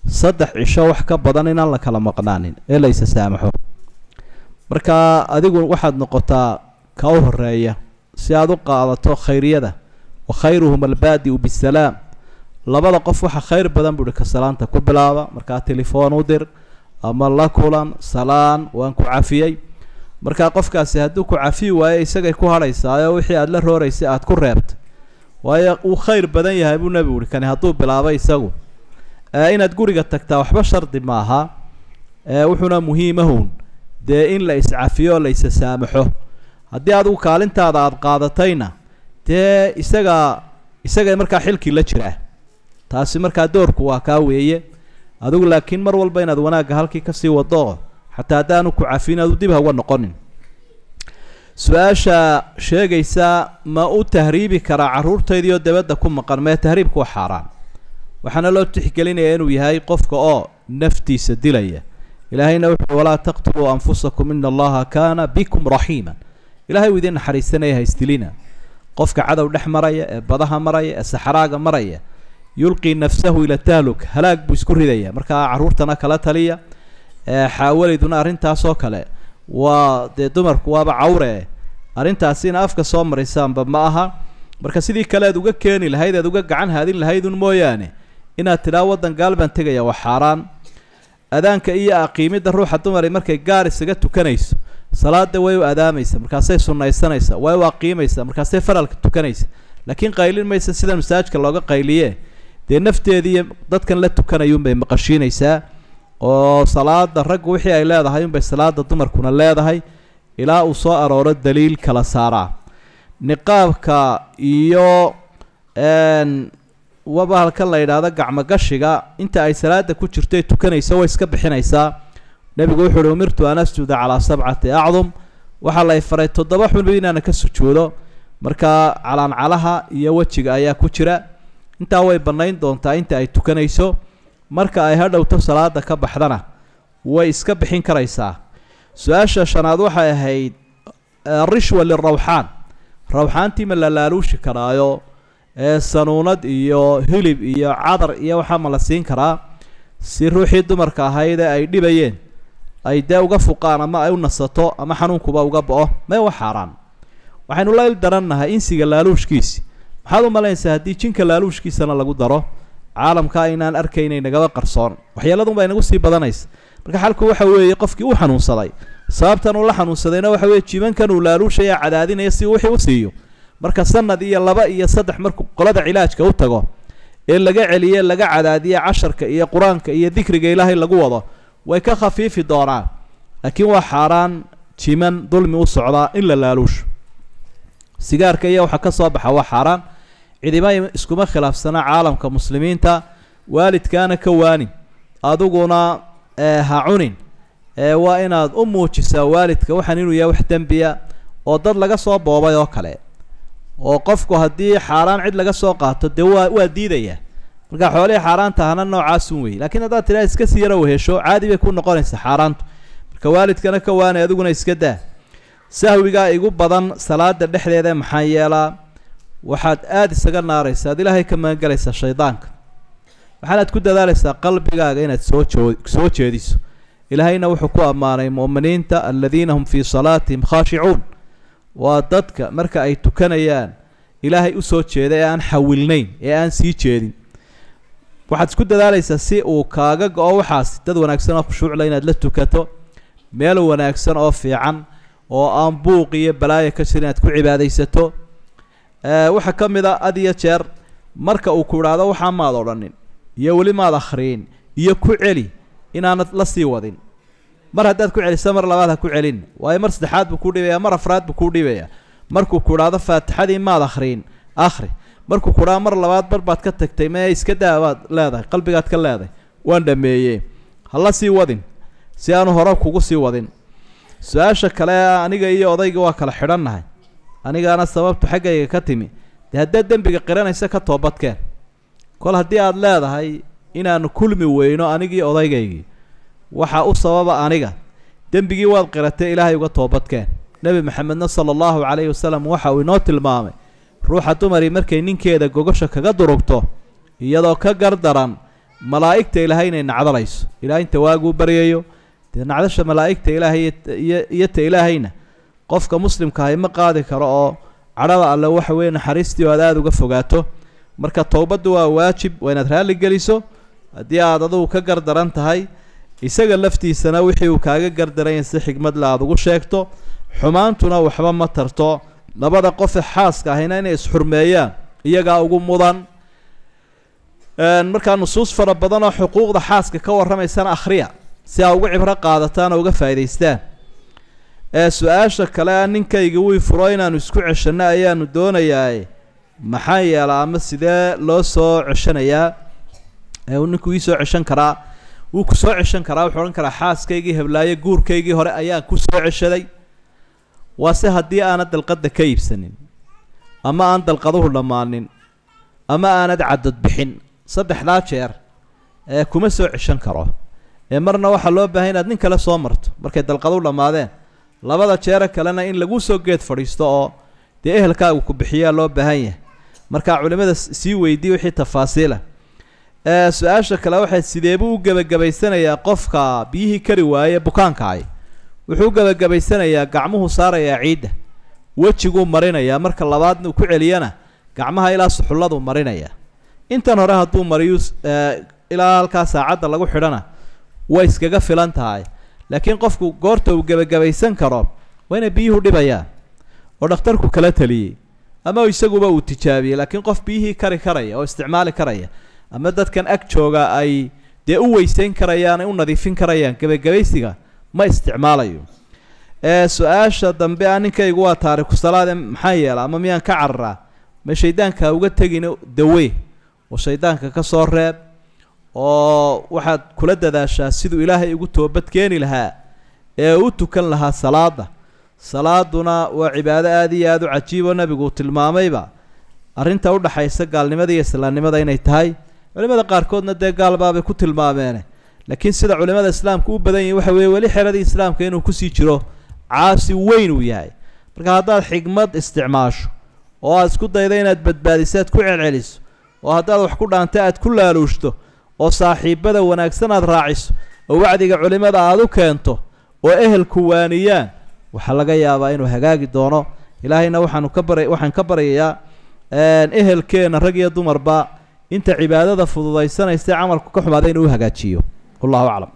saddex cisho wax ka badan inaan la kala maqnaanin ee la isa saamaxo marka adigu waxaad noqotaa ka u horeeya si aad u qaadato khayriyada wa khayruhum albaadi-u bisalaam labada qof waxa khayr badan buuhi ka salaanta ku bilaaba markaa telefoon u dir ama la kulan salaan waan ku cafiyey markaa qofkaasi hadduu ku cafiyi waayo isagay ku hadhaysaayo wixii aada la rooraysay aada ku reebtay waayo uu khayr badan yahay buu nebigu uhi kani hadduu bilaabay isagu inaad guriga tagtaa waxba shardi maaha wuxuuna muhiimahun dee in la iscafiyo o la isa saamaxo haddii adigu kaalintaada aada qaadatayna dee isaga isaga markaa xilkii la jiraa taasi markaa doorku waa kaa weeye adigu laakiin mar walba inaad wanaagga halkii kasii wado xataa haddaanu ku cafin adu dib hauga noqonin su-aasha sheegaysa ma u tahriibi karaa carruurtaydiioo dabadda ku maqan mee tahriibku waa xaaraan waxaana loo tixgelinayaa inuu yahay qofka oo naftiisa dilaya ilaahayna wuxuu walaa taqtuluu anfusakum ina allaha kaana bikum raxiima ilahay uu idiin naxariisanaya haysdilina qofka cadow dhex maraya ee badaha maraya ee saxraaga maraya yulqii nafsahu ila tahluk halaag buu isku ridaya markaa carruurtana kala taliya xaawalayduna arrintaasoo kale waa dee dumarku waaba cawre arrintaasina afka soo maraysaanba ma aha marka sidii kale aad uga keeni lahayd aad uga gacan haadin lahaydun mooyaane inaad tidhaa waddan gaal baan tegaya waa xaaraan adaanka iyo aqiimidda ruuxa dumari markay gaar isaga tukanayso salaada way u adaamaysa markaasay sunnaysanaysa way u aqiimaysa markaasay faralka tukanaysa laakiin qaylin maysa sida masaajka looga qayliye dee nafteediiyo dadkan la tukanayuunbay maqashiinaysaa oo salaada raggu wixii ay leedahay unbay salaada dumarkuna leedahay ilaa uu soo arooro daliil kala saaraa niqaabka iyo waba halkan la yidhaahdo gacmogashiga inta ay salaada ku jirtay tukanayso way iska bixinaysaa nebigu wuxu uhi umirtu an asjuda calaa sabcati acdum waxaa la faray toddoba xunba inaana ka sujuudo markaa calaancalaha iyo wejiga ayaa ku jira intaa way bannayn doontaa inta ay tukanayso marka ay hadhowto salaada ka baxdana way iska bixin karaysaa su-aasha shanaad waxay ahayd rishwa lirawxaan rawxaantii ma la laaluushi karaayo ee sanuunad iyo hilib iyo cadar iyo waxaa ma la siin karaa si ruuxii dumarka ahayd ee ay dhibayeen ay dee uga fuqaan ama ay u nasato ama xanuunkuba uga bo-o mee wa xaaraan waxaynu la il darannahay insiga laaluushkiisi maxaad u malaynaysaa haddii jinka laaluushkiisana lagu daro caalamka aynaan arkaynay nagaba qarsoon waxyeeladun baa inagu sii badanaysa marka xalku waxa weeye qofkii uu xanuunsaday sababtan uu la xanuunsadayna waxa weeye jibankan uu laaluushaya cadaadinaya si wixii u siiyo marka sanad iyo laba iyo saddex markuu qolada cilaajka u tago ee laga celiye laga cadaadiye casharka iyo qur-aanka iyo dikriga ilaahay lagu wado way ka khafiifi doonaan laakiin waa xaaraan jiman dulmi u socdaa in la laaluusho sigaarka iyo waxa ka soo baxa waa xaaraan cidima iskuma khilaafsana caalamka muslimiinta waalidkaana ka waanin adiguna ha cunin waa inaad u muujisaa waalidka waxaan inuu yahay wax dembiya oo dad laga soo boobay oo kale oo qofku haddii xaaraan cid laga soo qaato dee waa waa diidaya marka xoolihii xaaraanta ahna noocaasun wey lakiin haddaad tidhaha iska sii yaro wehesho caadi bay ku noqonaysaa xaaraantu marka waalidkana ka waanay adiguna iska daa sahwigaa igu badan salaada dhexdeeda maxaa yeelaa waxaad aada isaga naaraysa ad ilaahay ka magangalaysaa shaydaanka waxaanaad ku dadaalaysaa qalbigaaga inaad soo joo soo jeediso ilaahayna wuxuu ku ammaanay mu'miniinta aladiina hum fii salaatihim khaashicuun waa dadka marka ay tukanayaan ilaahay usoo jeeda ee aan xawilnayn ee aan sii jeedin waxaad isku dadaalaysaa si uu kaaga go-o waxaas dad wanaagsan oo khushuucla inaad la tukato meel wanaagsan oo fiican oo aan buuq iyo balaayo ka jir inaad ku cibaadaysato waxaa ka mid a had iyo jeer marka uu ku idhaahdo waxaa maad odhanin iyo weli maad akhriin iyo ku celi inaanad la sii wadin mar haddaad ku celiso mar labaad ha ku celin waayo mar saddexaad buu kuu dhibaya mar afraad buu kuu dhibaya markuu ku idhaahdo faatixadii maad akhriin akhri markuu ku idhaado mar labaad bar baad ka tagtay mee iska daa baad leedahay qalbigaad ka leedahay waan dhameeyey ha la sii wadin si aanu hore kugu sii wadin su-aasha kale aniga iyo odayga waa kala xidhannahay anigaana sababtu xaggayga ka timi dee haddaad dembiga qiranaysa ka toobadkeen kol haddii aada leedahay inaanu kulmi weyno anigii odaygaygii waxaa u sababa aniga dembigii waad qiratay ilaahay uga toobadkeen nebi maxamedna sala allahu calayhi wasalam waxa uu inoo tilmaamay ruuxa dumari markay ninkeeda gogosha kaga durugto iyadoo ka gardaran malaa'igta ilaahay inay nacdalayso ilahay inta waaguu baryayo dee nacdasha malaa'igta ilaahay iyo iyo ta ilaahayna qofka muslimkaahi ma qaadi karo oo cadhada alle waxa weeye naxariistii oo aad aada uga fogaato marka towbaddu waa waajib waa inaad raalli geliso haddii aad adugu ka gardaran tahay isaga laftiisana wixii uu kaaga gardaranya si xigmadle aada ugu sheegto xumaantuna waxba ma tarto labada qofe xaaska ahayna inay isxurmeeyaan iyagaa ugu mudan markaa nusuus fara badan oo xuquuqda xaaska ka warramaysana akhriya si aa uga cibro qaadataan oo uga faa'idaystaan ee su-aasha kale a ninkayga wii furo inaanu isku ceshanno ayaanu doonayaa maxaa yeela ama sidee loo soo ceshanayaa ee uu ninku ii soo ceshan karaa wuu ku soo ceshan karaa wuxuu odhan karaa xaaskaygii heblaayo guurkaygii hore ayaan ku soo ceshaday waase haddii aanad dalqadda ka iibsanin ama aan dalqaduhu dhammaanin ama aanad cadad bixin saddexdaa jeer ee kuma soo ceshan karo ee marna waxaa loo baahay inaad nin kale soo marto markay dalqaduhu dhammaadeen labada jeere kalena in lagu soo geed fadhiisto oo dee ehelkaagu ku bixiyaa loo baahan yahay markaa culimmada sii weydiiy wixii tafaasiila ee su-aasha kale waxay sideebuu u gebagabaysanayaa qofka biyihii kari waaye bukaankaay wuxuu u gebagabaysanayaa gacmuhu saarayaa ciidda wejiguu marinayaa marka labaadna uu ku celiyana gacmaha ilaa suxulladuu marinayaa intan hore hadduu mariyu ilaa halkaa saacadda lagu xidhana way iskaga filan tahay laakiin qofku goorta uu gebagabaysan karo waa inay biyuhu dhibayaan oo dhakhtarku kala taliyey ama isaguba uu tijaabiyey laakiin qof biyihii kari karaya oo isticmaali karaya ama dadkan ag jooga ay dee u weyseyn karayaan ay u nadiifin karayaan gebagabaysiga ma isticmaalayo ee su-aasha dambe a ninkaygu waa taariku salaade maxaa yeela ama miyaan ka cararaa ma shaydaanka uga tegin dawe oo shaydaanka ka soo reeb oo waxaad kula dadaashaa siduu ilaahay ugu toobad keeni lahaa ee u tukan lahaa salaada salaaduna waa cibaado aada iyo aada u cajiib oo nabigu uu tilmaamayba arrinta udhaxaysa gaalnimada iyo islaamnimada inay tahay culimada qaarkoodna dee gaalbaabay ku tilmaameene laakiin sida culimada islaamka u badan yihin waxa weeye weli xeradii islaamka inuu kusii jiro caasi weyn uu yahay marka haddaad xigmad isticmaasho oo aad isku dayda inaad badbaadiso aad ku celceliso oo haddaad wax ku dhaanta aad ku laaluushto oo saaxiibada wanaagsan aad raaciso oo wacdiga culimada aad u keento oo ehelku waaniyaan waxaa laga yaabaa inuu hagaagi doono ilaahayna waxaanu ka bara waxaan ka baryayaa ehelkeenna rag iyo dumarba inta cibaadada fududaysanaysa camalku ka xumaada inuu u hagaajiyo wallahu aclam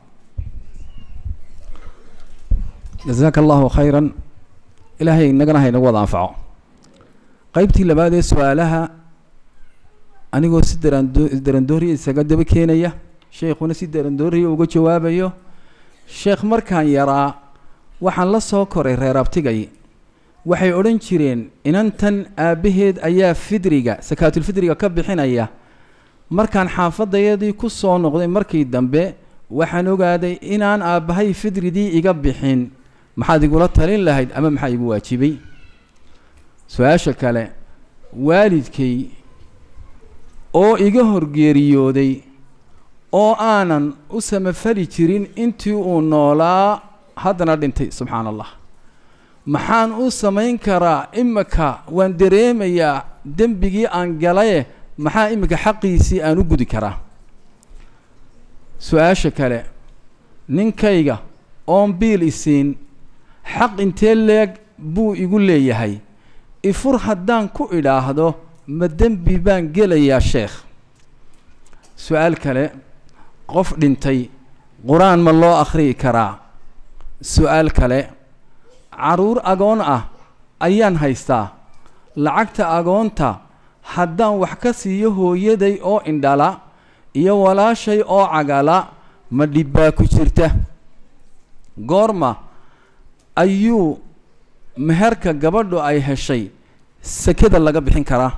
jasaaka allahu khayran ilaahay inagana ha inagu wada anfaco qaybtii labaad ee su-aalaha anigoo si darando darandooriya isaga daba keenaya sheekhuna si darandooriya uga jawaabayo sheekh markaan yaraa waxaan la soo koray reer abtigay waxay odhan jireen inantan aabbaheed ayaa fidriga sakaatulfidriga ka bixinaya markaan xaafadayadii ku soo noqday markii dambe waxaan ogaaday inaan aabbahay fidridii iga bixin maxaad igula talin lahayd ama maxaa igu waajibay su-aasha kale waalidkay oo iga horgeeriyooday oo aanan u samafali jirin intii uu noolaa haddana dhintay subxaana allah maxaan u samayn karaa imika waan dareemayaa dembigii aan galaye maxaa imika xaqiisii aan u gudi karaa su-aasha kale ninkayga oon biil isiin xaq intee leeg buu igu leeyahay ifur haddaan ku idhaahdo ma dembi baan gelayaa sheekh su-aal kale qof dhintay qur-aan ma loo akhriyi karaa su-aal kale carruur agoon ah ayaan haystaa lacagta agoonta haddaan wax ka siiyo hooyaday oo indhala iyo walaashay oo cagala ma dhibbaa ku jirta goorma ayuu meherka gabadhu ay heshay sekada laga bixin karaa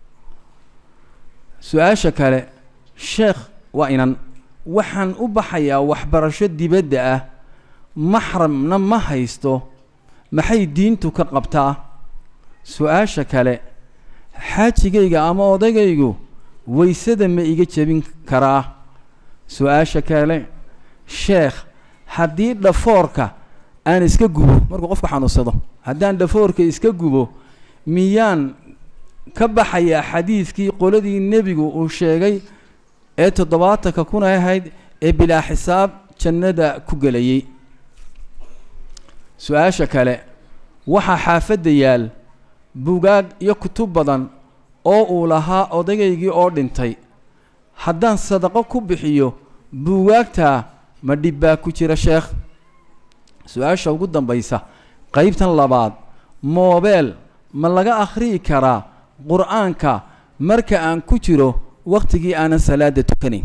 su-aasha kale sheekh waa inan waxaan u baxayaa waxbarasho dibadda ah maxramna ma haysto maxay diintu ka qabtaa su-aasha kale xaajigayga ama odagaygu waysada ma iga jebin karaa su-aasha kale sheekh haddii dhafoorka aan iska gubo markuu qofku xanuunsado haddaan dhafoorka iska gubo miyaan ka baxayaa xadiidkii qoladii nebigu uu sheegay ee toddobaatanka kun ay ahayd ee bilaa xisaab jannada ku gelayay su-aasha kale waxaa xaafadda yaal buugaag iyo kutub badan oo uu lahaa odayaygii oo dhintay haddaan sadaqo ku bixiyo buugaagtaa ma dhib baa ku jira sheekh su-aasha ugu dambaysa qaybtan labaad moobeel ma laga akhriyi karaa qur-aanka marka aan ku jiro wakhtigii aanan salaada tukanayn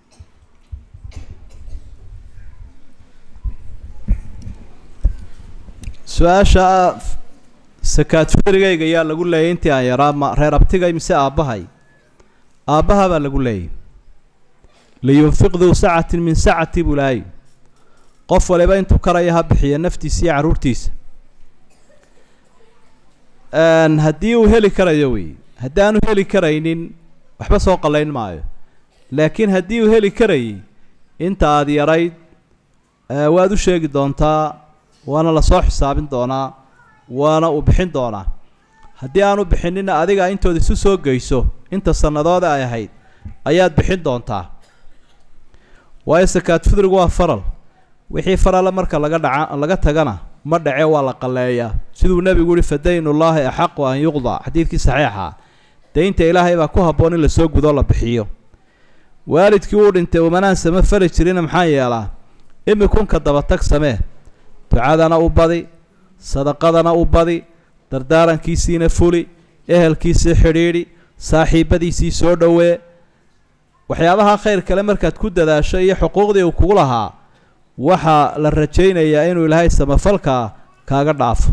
su-aasha sakaad firigayga yaa lagu leeyay intii aan yaraa ma reer abtigay mise aabbahay aabbaha baa lagu leeyay liyunfiq duu sacatin min sacati buu lahay qof waliba intuu karaya ha bixiya naftiisa iyo carruurtiisa haddii uu heli karayo wey haddii aanu heli karaynin waxba soo qallayn maayo laakiin haddii uu heli karayay inta aada yarayd waad u sheegi doontaa waana lasoo xisaabin doonaa waana uu bixin doonaa haddii aanu bixinina adiga intooda isu soo geyso inta sanadooda ay ahayd ayaad bixin doontaa waayo sakaad fidrigu waa faral wixii farala marka laga dhaca laga tagana ma dhace waa la qalleeyaa siduu nebigu yihi fadaynullaahi axaqu an yuqdaa xadiidkii saxiixa daynta ilaahay baa ku habboon in lasoo gudoo la bixiyo waalidkii uu dhintay umanaan sama fali jirina maxaa yeelaa imikunka dabatag samee ducadana u badi sadaqadana u badi dardaarankiisiina fuli ehelkiisii xidhiidhi saaxiibadiisii soo dhowee waxyaabaha khayr kale markaad ku dadaasho iyo xuquuqdii uu kugu lahaa waxaa la rajaynayaa inuu ilaahay samafalkaa kaaga dhaafo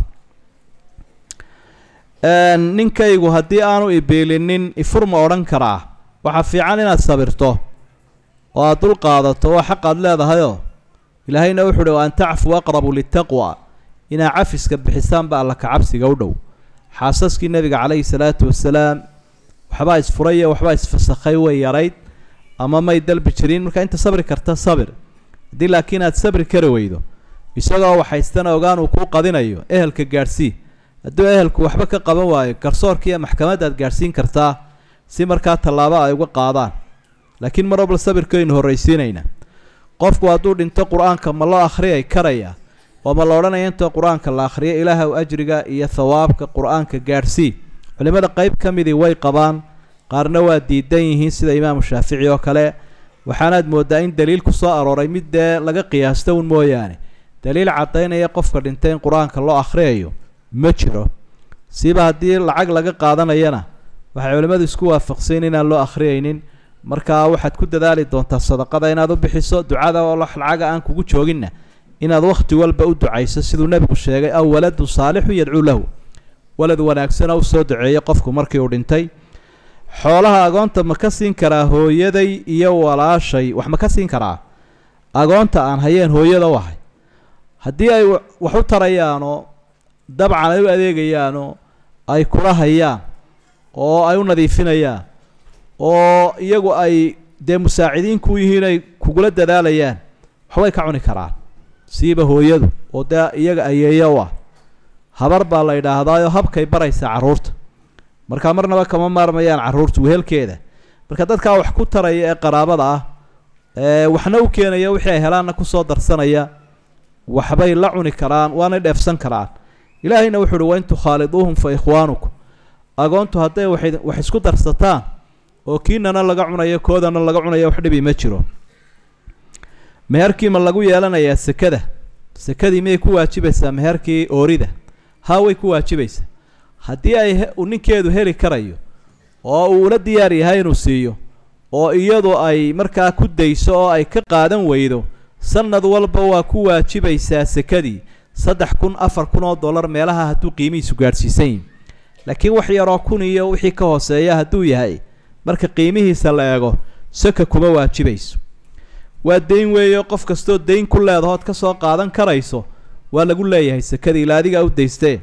ninkaygu haddii aanu ibiilinin ifur ma odhan karaa waxaa fiican inaad sabirto oo aad dul qaadato waa xaq aad leedahayoo ilaahayna wuxu uhi wa an tacfuu aqrabu litaqwa inaa cafiska bixisaanba alla kacabsiga u dhow xaasaskii nebiga calayhi salaatu wasalaam waxbaa isfuraya waxbaa isfasakhay way yarayd ama may dalbi jirin marka inta sabri karta sabir haddii laakiin aad sabri kari weydo isagoo waxaystana ogaan uu kuu qadinayo ehelka gaadhsii hadduu ehelku waxba ka qaban waayo garsoorkiiyo maxkamaddaad gaadhsiin kartaa si markaa tallaabo ay uga qaadaan laakiin mar walba sabirkaynu horraysiinayna qofku hadduu dhinto qur-aanka ma loo akhriyay karaya oo ma la odhanaya intoo qur-aanka la akhriyo ilaahow ajriga iyo thawaabka qur-aanka gaadhsii culimmada qeyb ka midii way qabaan qaarna waa diidan yihiin sida imaamu shaafici oo kale waxaanaad mooddaa in daliil ku soo arooray mid dee laga qiyaasto un mooyaane daliil caddaynaya qofka dhintay in qur-aanka loo akhriyayo ma jiro siba haddii lacag laga qaadanayana waxay culimmadu isku waafaqsayn inaan loo akhriyaynin markaa waxaad ku dadaali doontaa sadaqada inaad u bixiso ducada oo lacaga aan kugu jooginna inaad wakhti walba u ducayso siduu nebigu sheegay aw waladun saalixun yadcuu lahu walad wanaagsana u soo duceeyay qofku markii uu dhintay xoolaha agoonta ma ka siin karaa hooyaday iyo walaashay wax ma ka siin karaa agoonta aan hayeen hooyada u ahay haddii ay wax u tarayaanoo dabcan ay u adeegayaanoo ay kula hayaan oo ay u nadiifinayaan oo iyagu ay dee musaacidiinku yihiin ay kugula dadaalayaan waxbay ka cuni karaan siiba hooyadu oo dee iyaga ayeeya u ah habar baa la yidhaahdaayoo habkay baraysaa carruurta markaa marnaba kama maarmayaan carruurta wehelkeeda marka dadkaa wax ku taraya ee qaraabada ah ee waxna u keenaya wixii ay helaanna kusoo darsanaya waxbay la cuni karaan waanay dheefsan karaan ilaahayna wuxu uhi wain tukhaaliduuhum fa ikhwaanukum agoontu hadday waxay wax isku darsataan oo kiinana laga cunayo koodana laga cunayo wax dhibi ma jiro meherkii ma lagu yeelanayaa sekada sekadii miyay ku waajibaysaa meherkii oorida haa way ku waajibaysaa haddii ay uu ninkeedu heli karayo oo uu ula diyaar yahay inuu siiyo oo iyadu ay markaa ku dayso oo ay ka qaadan weydo sanad walba waa ku waajibaysaa sekadii saddex kun afar kun oo dollar meelaha hadduu qiimihiisu gaadhsiisan yihin laakiin wax yaroo kun iyo wixii ka hooseeya hadduu yahay marka qiimihiisa la eego saka kuma waajibayso waa dayn weeyo qof kastoo dayn ku leedahood ka soo qaadan karayso waa lagu leeyahay sekadii ila adigaa u daystee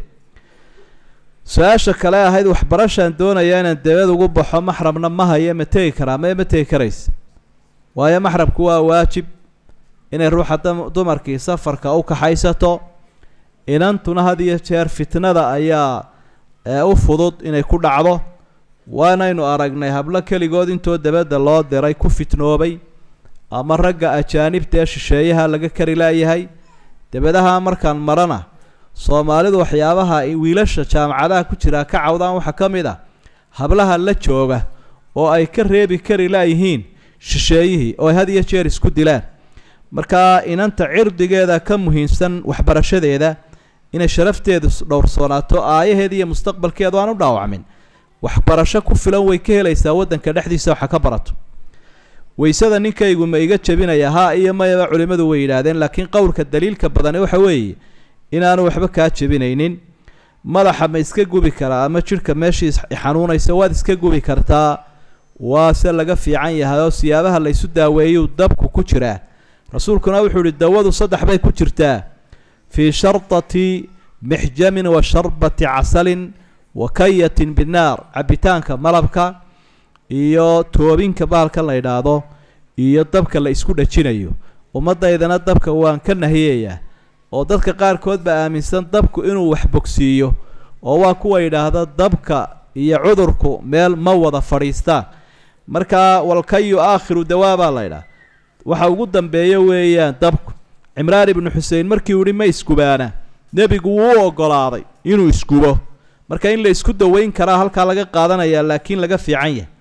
su-aasha kale ahayd waxbarashaan doonayaa inaan dabad ugu baxo maxramna ma haye ma tegi karaa mae ma tegi karaysa waayo maxramku waa waajib inay ruuxa dumarkii safarka u kaxaysato inantuna had iyo jeer fitnada ayaa u fudud inay ku dhacdo waanaynu aragnay hablo keligood intoo dabadda loo diray ku fitnoobay ama ragga ajaanibta ee shisheeyaha laga kari laayahay dabadaha markaan marana soomaalidu waxyaabaha wiilasha jaamacadaha ku jiraa ka cawdaan waxaa ka mid ah hablaha la jooga oo ay ka reebi kari laayihiin shisheeyihii oo ay had iyo jeer isku dilaan markaa inanta cirdigeeda ka muhiimsan waxbarashadeeda inay sharafteedu dhowrsoonaato aayaheeda iyo mustaqbalkeedu aan u dhaawacmin waxbarasho ku filan way ka helaysaa waddanka dhexdiisa waxa ka barato waysada ninkaygu ma iga jebinaya haa iyo mayaba culimmadu way yidhaahdeen laakiin qowlka daliilka badani waxa weeye inaanu waxba kaa jebinaynin madaxa ma iska gubi karaa ama jidhka meeshii xanuunaysa waad iska gubi kartaa waase laga fiican yahay oo siyaabaha laysu daaweeyuu dabku ku jiraa rasuulkuna wuxuu ihi dawadu saddex bay ku jirtaa fii shardati mixjamin wa sharbati casalin wa kayatin binnaar cabitaanka malabka iyo toobinka bahalkan la yidhaahdo iyo dabka la isku dhajinayo ummaddaydana dabka waan ka nahiyayaa oo dadka qaarkood baa aaminsan dabku inuu wax bogsiiyo oo waa kuwa yidhaahda dabka iyo cudurku meel ma wada fadhiistaan markaa walkayu aakhiru dawaa baa la ydhaha waxa ugu dambeeya weeyaan dabku cimraan ibnu xuseen markii uu yihi ma iskubaana nebigu wuu u ogolaaday inuu iskubo marka in la isku daweyn karaa halkaa laga qaadanayaa laakiin laga fiican yahay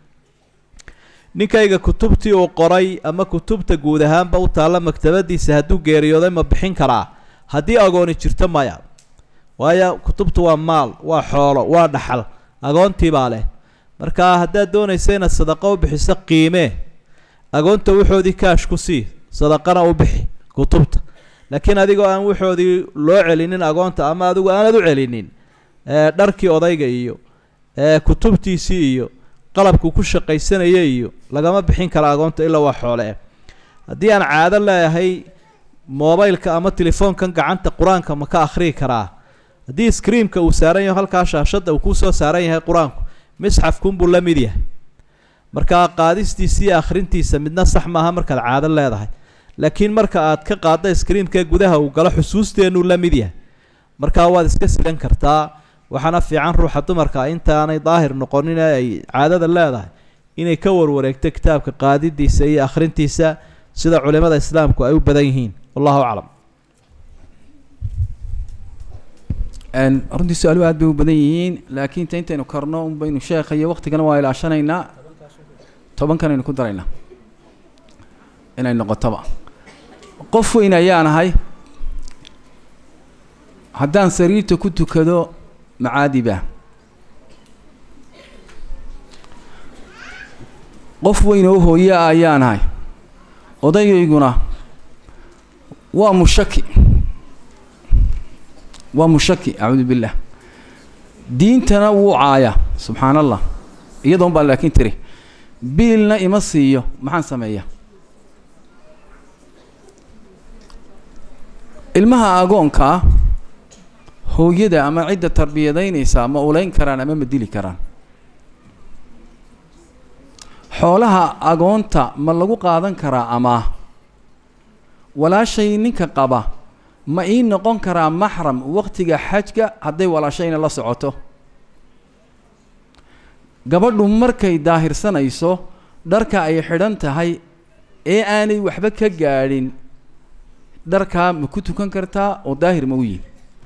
ninkayga kutubtii uu qoray ama kutubta guud ahaanba u taalla maktabadiisa hadduu geeriyooday ma bixin karaa haddii agooni jirto maya waayo kutubtu waa maal waa xoolo waa dhaxal agoontii baa leh marka haddaad doonaysa inaad sadaqo u bixiso qiimee agoonta waxoodii kaash ku sii sadaqana u bixi kutubta laakiin adigoo aan waxoodii loo celinin agoonta ama adigu aanad u celinin dharkii odayga iyo kutubtiisii iyo qalabku ku shaqaysanaya iyo lagama bixin kara agoonta ilaa waa xoole haddii aan caado leeyahay mobileka ama telefoonkan gacanta qur-aanka ma ka akhriyi karaa haddii screamka uu saaran yaho halkaa shaashadda uu kusoo saaran yahay qur-aanku misxafkunbuu la mid yahay markaa qaadistiisa iyo akhrintiisa midna sax maaha markaad caado leedahay laakiin marka aad ka qaadda screamka gudaha uu galo xusuusteenuu la mid yahay markaa waad iska sidan kartaa waxaana fiican ruuxa dumarka intaanay daahir noqonin ee ay caadada leedahay inay ka warwareegto kitaabka qaadidiisa iyo akhrintiisa sida culimada islaamku ay u badan yihiin wallahu aclam runtii su-aaluhu aad bay u badan yihiin laakiin ta intaynu karno un baynu sheekha iyo waktigana waa ilaashanaynaa tobankanaynu ku daraynaa inay noqotoba qof weyn ayaan ahay haddaan sariirta ku tukado macaadiba qof weyn oo hooye ah ayaan ahay odayayguna waa mushaki waa mushaki acuudu billah diintana wuu caaya subxaan allah iyadoon baa laakiin tiri biilna ima siiyo maxaan sameeyaa ilmaha agoonkaa hooyada ama cidda tarbiyadaynaysaa ma ulayn karaan ama ma dili karaan xoolaha agoonta ma lagu qaadan karaa amaah walaashay ninka qaba ma ii noqon karaa maxram waqtiga xajka hadday walaashayna la socoto gabadhu markay daahirsanayso dharka ay xidhan tahay ee aanay waxba ka gaadhin dharkaa ma ku tukan kartaa oo daahir ma u yihi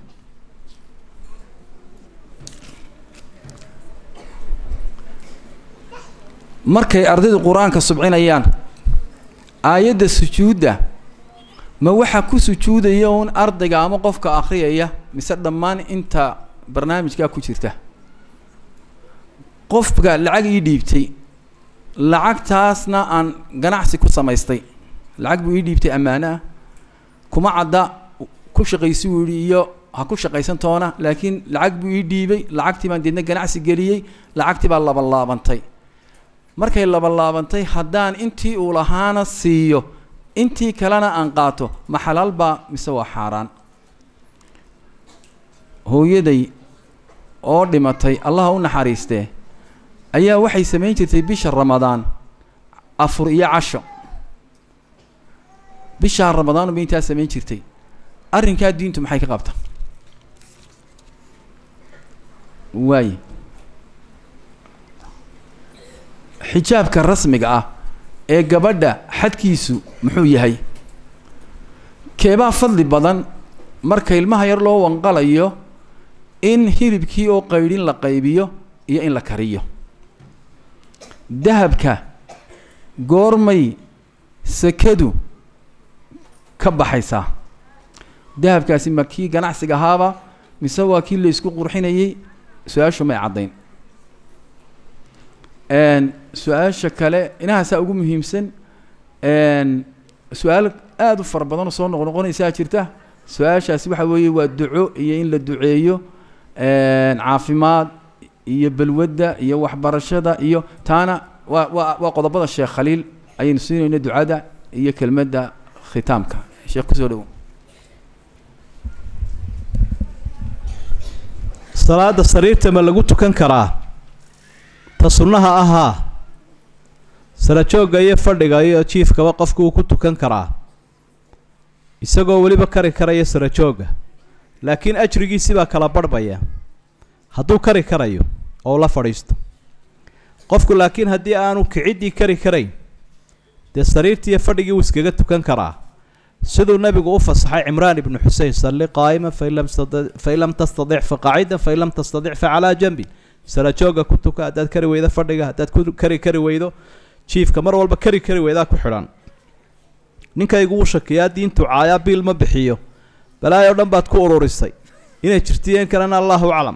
markay ardaydu qur-aanka subcinayaan aayadda sujuudda ma waxaa ku sujuudaya uun ardayga ama qofka akhriyaya mise dhammaan inta barnaamijkaa ku jirta qofka lacag ii dhiibtay lacagtaasna aan ganacsi ku samaystay lacag buu ii dhiibtay ammaano ah kuma cadda ku shaqaysi wuu yihi iyo ha ku shaqaysan toona laakiin lacag buu ii dhiibay lacagtii baan deedna ganacsi geliyey lacagtii baa labalaabantay markay labalaabantay haddaan intii uu lahaana siiyo intii kalena aan qaato ma xalaal baa mise waa xaaraan hooyaday oo dhimatay allaha u naxariistee ayaa waxay samayn jirtay bisha ramadaan afur iyo casho bishaa ramadaanu bay intaa samayn jirtay arrinkaa diintu maxay ka qabta waaye xijaabka rasmiga ah ee gabadha xadkiisu muxuu yahay keebaa fadli badan marka ilmaha yar loo wanqalayo in hilibkii oo qaydhin la qaybiyo iyo in la kariyo dahabka goormay sekadu ka baxaysaa dahabkaasi ma kii ganacsiga ahaaba mise waa kii la isku qurxinayey su-aashu may caddayn su-aasha kale inahaasaa ugu muhiimsan su-aal aada u fara badan oo soo noqnoqonaysaa jirta su-aashaasi waxa weeye waa duco iyo in la duceeyo caafimaad iyo balwadda iyo waxbarashada iyo taana waa waa waa qodobada sheekh khaliil ayaynu siinayno ducada iyo kelmadda khitaamka sheekh kusoo dhowo salaada sariirta ma lagu tukan karaa ta sunnaha ahaa sarajoogga iyo fadhiga iyo jiifkaba qofku uu ku tukan karaa isagoo weliba kari karaya sarajoogga laakiin ajrigiisi baa kala barhbaya hadduu kari karayo oo la fadhiisto qofku laakiin haddii aanu kiciddii kari karayn dee sariirtiiyo fadhigii wuu iskaga tukan karaa siduu nabigu u fasaxay cimraan ibnu xusein salli qaa'ima fain lam fain lam tastadic fa qaacidan fain lam tastadic fa calaa janbin sarajoogga ku tuka haddaad kari weydo fadhiga haddaad ku kari kari weydo jiifka mar walba kari kari weydaa ku xidhan ninkaygu wuu shakiyaa diintu caayaa biil ma bixiyo balaayo dhan baad ku ururisay inay jirtiyeen kalena allahu aclam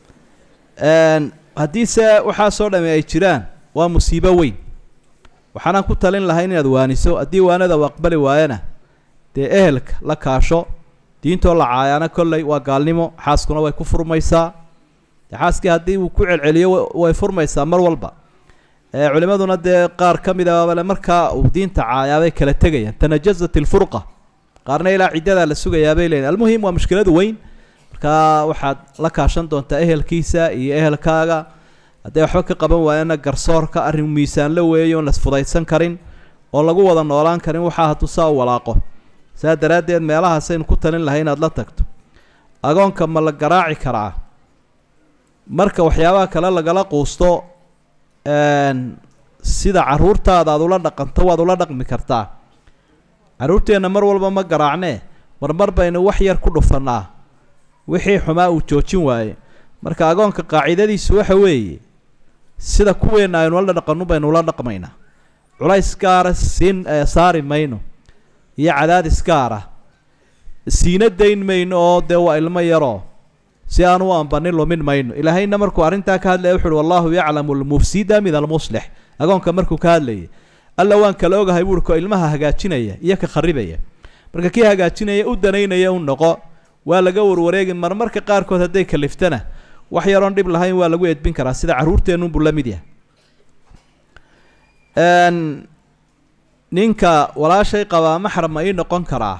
haddiise waxaasoo dhami ay jiraan waa musiibo weyn waxaanaan ku talin lahayn inaad waaniso haddii waanada u aqbali waayana dee ehelka la kaasho diintoo la caayaana kolley waa gaalnimo xaaskuna way ku furmaysaa dee xaaskii haddii uu ku celceliyo way furmaysaa mar walba culimaduna dee qaar ka mid abale markaa uu diinta caayaabay kala tegayaan tanajazat ilfurqa qaarna ilaa ciddadaa la sugayaabay leeyiin almuhim waa mushkiladu weyn markaa waxaad la kaashan doontaa ehelkiisa iyo ehelkaaga hadday waxba ka qaban waayana garsoorka arrin miisaanla weeyo oon lasfudaysan karin oo lagu wada noolaan karin waxaa hadduu saa u walaaqo saa daraaddeed meelahaasaynu ku talin lahay inaad la tagto agoonka ma la garaaci karaa marka waxyaabaha kale lagala quusto sida caruurtaada aad ula dhaqanto waad ula dhaqmi kartaa carruurteenna mar walba ma garaacnee marmar baynu wax yar ku dhufannaa wixii xumaa uu joojin waaye marka agoonka qaacidadiisu waxa weeye sida kuweenna aynu la dhaqannu baynu ula dhaqmaynaa culays gaara siin saari mayno iyo cadaadis gaara siina dayn mayno oo dee waa ilmo yaroo si aan u ambanin lumin mayno ilaahayna markuu arrintaa ka hadlaya wuxu uhi wallahu yaclamu almufsida min almuslix agoonka markuu ka hadlayay alla waan kala ogahay buuhi ko ilmaha hagaajinaya iyo ka kharibaya marka kii hagaajinaya u danaynaya u noqo waa laga warwareegi marmarka qaarkood hadday kaliftana wax yaroon dhib lahayn waa lagu edbin karaa sida carruurteenunbuu la mid yahay ninka walaashay qabaa maxram ma ii noqon karaa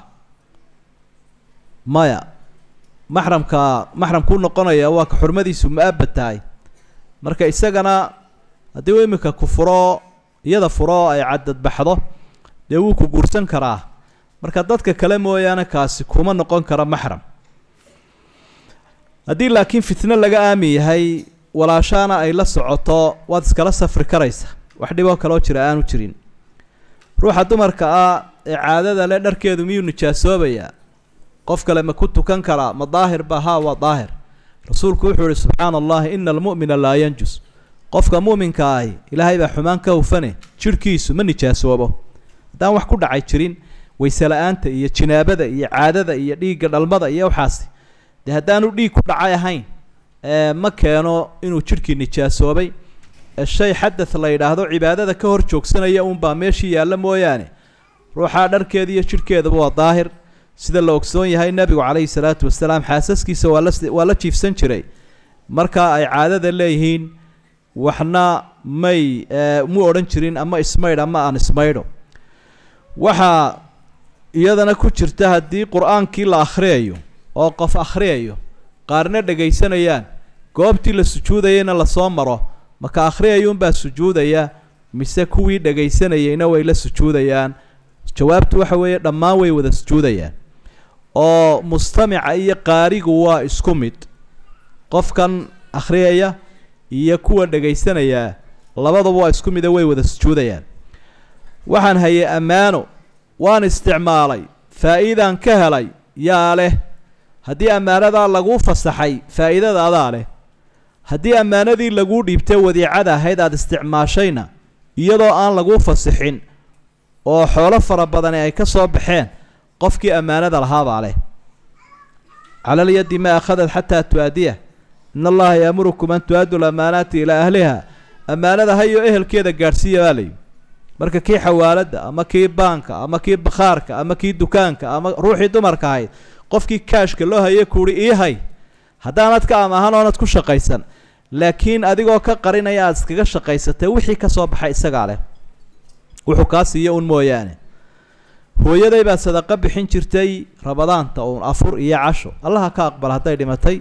maya maxramka maxramkuu noqonaya waa ka xurmadiisu ma-abad tahay marka isagana haddii uu iminka ku furo iyada furo ay cadadbaxdo dee wuu ku guursan karaa marka dadka kale mooyaane kaasi kuma noqon kara maxram haddii laakiin fitno laga aami yahay walaashaana ay la socoto waad iskala safri karaysa wax dhiboo kaloo jira aanu jirin ruuxa dumarka ah ee caadada le dharkeedu miyuu nijaasoobayaa qof kale ma ku tukan karaa ma daahir ba haa waa daahir rasuulku wuxuu ihi subxaana allahi ina almu'mina laa yanjus qofka mu'minka ahi ilaahay baa xumaan ka hufane jidhkiisu ma nijaasoobo haddaan wax ku dhacay jirin wayse la-aanta iyo jinaabada iyo caadada iyo dhiigga dhalmada iyo waxaasi dee haddaanu dhiig ku dhacay ahayn ma keeno inuu jidhkii nijaasoobay shay xadad la yidhaahdo cibaadada ka hor joogsanaya uunbaa meeshii yaalla mooyaane ruuxaa dharkeeda iyo jidhkeedaba waa daahir sida la ogsoon yahay nebigu calayhi salaatu wasalaam xaasaskiisa waa la waa la jiifsan jiray marka ay caadada leeyihiin waxna may mu odhan jirin ama ismaydh ama aan ismaydho waxaa iyadana ku jirta haddii qur-aankii la akhriyayo oo qof akhriyayo qaarna dhegaysanayaan goobtii la sujuudayayna lasoo maro maka akhriyayuunbaa sujuudaya mise kuwii dhegaysanayayna way la sujuudayaan jawaabtu waxa weeye dhammaan way wada sujuudayaan oo mustamica iyo qaarigu waa isku mid qofkan akhriyaya iyo kuwa dhagaysanayaa labaduba waa isku mida way wada sujuudayaan waxaan hayay ammaano waan isticmaalay faa'iidaan ka helay yaa leh haddii ammaanadaa laguu fasaxay faa'iidada adaa leh haddii ammaanadii laguu dhiibtay wadiicada ahayd aada isticmaashayna iyadoo aan laguu fasixin oo xoolo fara badani ay ka soo baxeen qofkii ammaanada lahaabaa leh cala alyaddi ma akhadad xataa tu-aadiyah in allaha yaamurukum an tu-addu lamaanaati ilaa ahliha ammaanada hayo ehelkeeda gaadhsiiya baa layihi marka kii xawaaladda ama kii baanka ama kii bakhaarka ama kii dukaanka ama ruuxii dumarka ahayd qofkii kaashka loo hayay kuuhi ii hay haddaanad ka amaahan oonad ku shaqaysan laakiin adigoo ka qarinaya aad iskaga shaqaysatay wixii ka soo baxay isagaa leh wuxuu kaa siiya un mooyaane hooyaday baa sadaqo bixin jirtay rabadaanta uun afur iyo casho allaha ka aqbal hadday dhimatay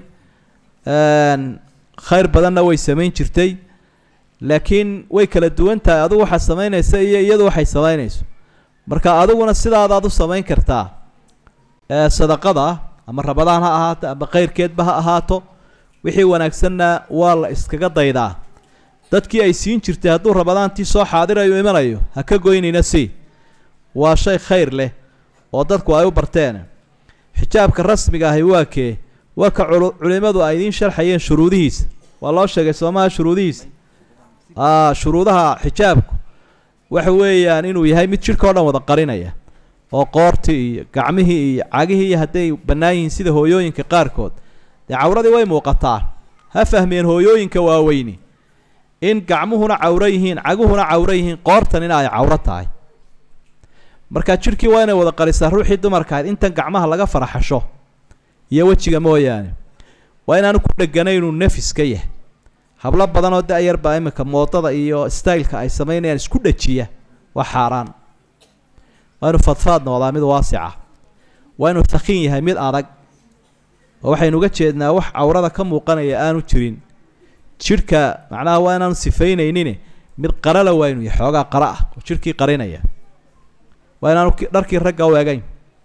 khayr badanna way samayn jirtay laakiin way kala duwan tahay adigu waxaad samaynaysa iyo iyadu waxay samaynayso marka adiguna sidaadaad u samayn kartaa sadaqada ama rabadaan ha ahaato ama khayrkeedba ha ahaato wixii wanaagsanna waa la iskaga daydaa dadkii ay siin jirtay hadduu rabadaantii soo xaadirayo imanayo ha ka goynayna si waa shay khayr leh oo dadku ay u barteen xijaabka rasmiga ahi waa kee waa ka culimadu ay idiin sharxayeen shuruudihiisa waa loo sheegay soomaha shuruudihiisa shuruudaha xijaabku waxa weeyaan inuu yahay mid jidhka o dhan wada qarinaya oo qoortii iyo gacmihii iyo cagihii iyo hadday bannaan yihiin sida hooyooyinka qaarkood dee cawradii way muuqataa ha fahmeen hooyooyinka waaweyni in gacmuhuna cawro yihiin caguhuna cawro yihiin qoortanina ay cawro tahay marka jidhkii waa inay wada qarisaa ruuxii dumarka ahayd intan gacmaha laga faraxasho iyo wejiga mooyaane waa inaanu ku dheganayn inuu nefis ka yahay hablo badan oo da-yar baa iminka moodada iyo styleka ay samaynayaan isku dhajiya waa xaaraan waa inuu fadfaad noqdaa mid waasica waa inuu thakiin yahay mid adag oo waxaynu uga jeednaa wax cawrada ka muuqanaya aanu jirin jidhka macnaha waa inaanu sifaynaynin mid qarala waa inuu yahay xoogaa qara ah oo jidhkii qarinaya waa inaanu dharkii ragga u egayn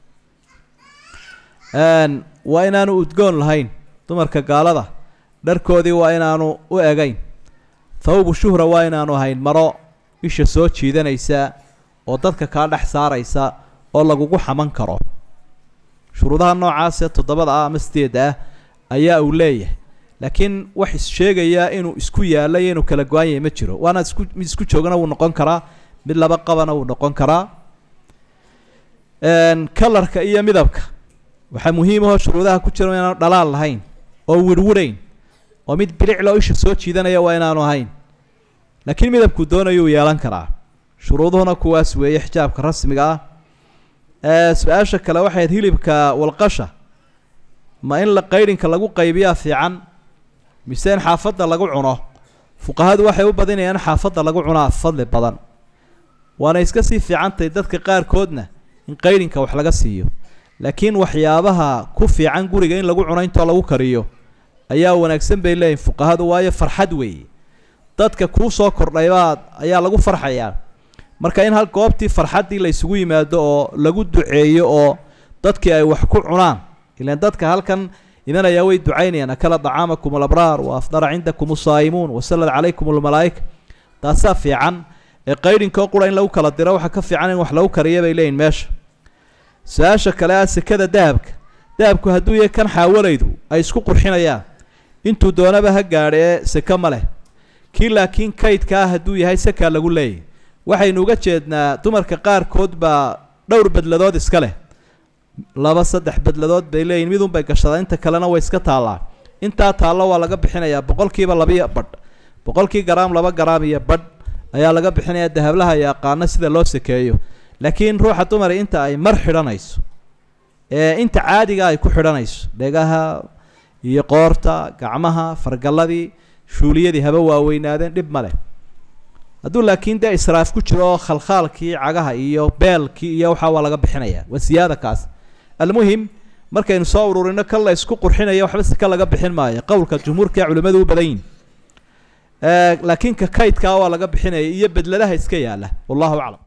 waa inaanu udgoon lahayn dumarka gaalada dharkoodii waa inaanu u egayn thawbu shuhra waa inaanu ahayn maro isha soo jiidanaysa oo dadka kaa dhex saaraysa oo lagugu xaman karo shuruudaha noocaasee toddobada ah ama sideedda ah ayaa uu leeyahay laakiin wax issheegaya inuu isku yaalla iyo inuu kala go-an yahay ma jiro waana isku mid isku joogana wuu noqon karaa mid laba qabana wuu noqon karaa kalarka iyo midabka waxaa muhiimahoo shuruudaha ku jira inaanu dhalaal lahayn oo wirwirayn oo mid bilicloo isha soo jiidanaya waa inaanu ahayn laakiin midabkuu doonayuu yeelan karaa shuruuduhuna kuwaas weeye xijaabka rasmiga ah su-aasha kale waxayd hilibka walqasha ma in la qaydhinka lagu qaybiyaa fiican mise in xaafadda lagu cuno fuqahadu waxay u badinayaan in xaafadda lagu cunaa fadli badan waana iska sii fiicantahay dadka qaarkoodna in qaydhinka wax laga siiyo laakiin waxyaabaha ku fiican guriga in lagu cuno intoo lagu kariyo ayaa wanaagsan bay leeyihin fuqahadu waayo farxad weeye dadka kuu soo kordhaybaad ayaa lagu farxayaa marka in hal goobtii farxaddii la isugu yimaado oo lagu duceeyo oo dadkii ay wax ku cunaan ilaan dadka halkan imanayaa way ducaynayaan akala dacaamakum alabraar wa afdara cindakum usaa'imuun wasalad calaykum almalaa'ika taasaa fiican ee qaydhinkoo qura in lagu kala diro waxaa ka fiican in wax lagu kariya bay leeyihin meesha su-aasha kale ah sekada dahabka dahabku hadduu yahay kan xaawalaydu ay isku qurxinayaan intuu doonaba ha gaadha ee seke ma leh kii laakiin kaydka ah hadduu yahay sekaa lagu leeyahy waxaynu uga jeednaa dumarka qaarkood baa dhowr bedladood iska leh laba saddex bedladood bay leeyihin midun bay gashadaa inta kalena way iska taallaa intaa taallo waa laga bixinayaa boqolkiiba labiyo badh boqolkii garaam laba garaam iyo badh ayaa laga bixinayaa dahablaha yaqaano sida loo sakeeyo laakiin ruuxa dumari inta ay mar xidhanayso ee inta caadiga ay ku xidhanayso dhegaha iyo qoorta gacmaha fargalladii shuuliyadii haba waaweynaadeen dhib ma leh hadduu laakiin dee israaf ku jiro oo khalkhaalkii cagaha iyo beelkii iyo waxaa waa laga bixinayaa waa siyaada kaas almuhim markaynu soo ururino kan la isku qurxinaya waxba si ka laga bixin maayo qowlka jumhuurka ee culimmadu u badan yihin laakiin ka kaydkaa waa laga bixinaya iyo bedladaha iska yaalla wallahu aclam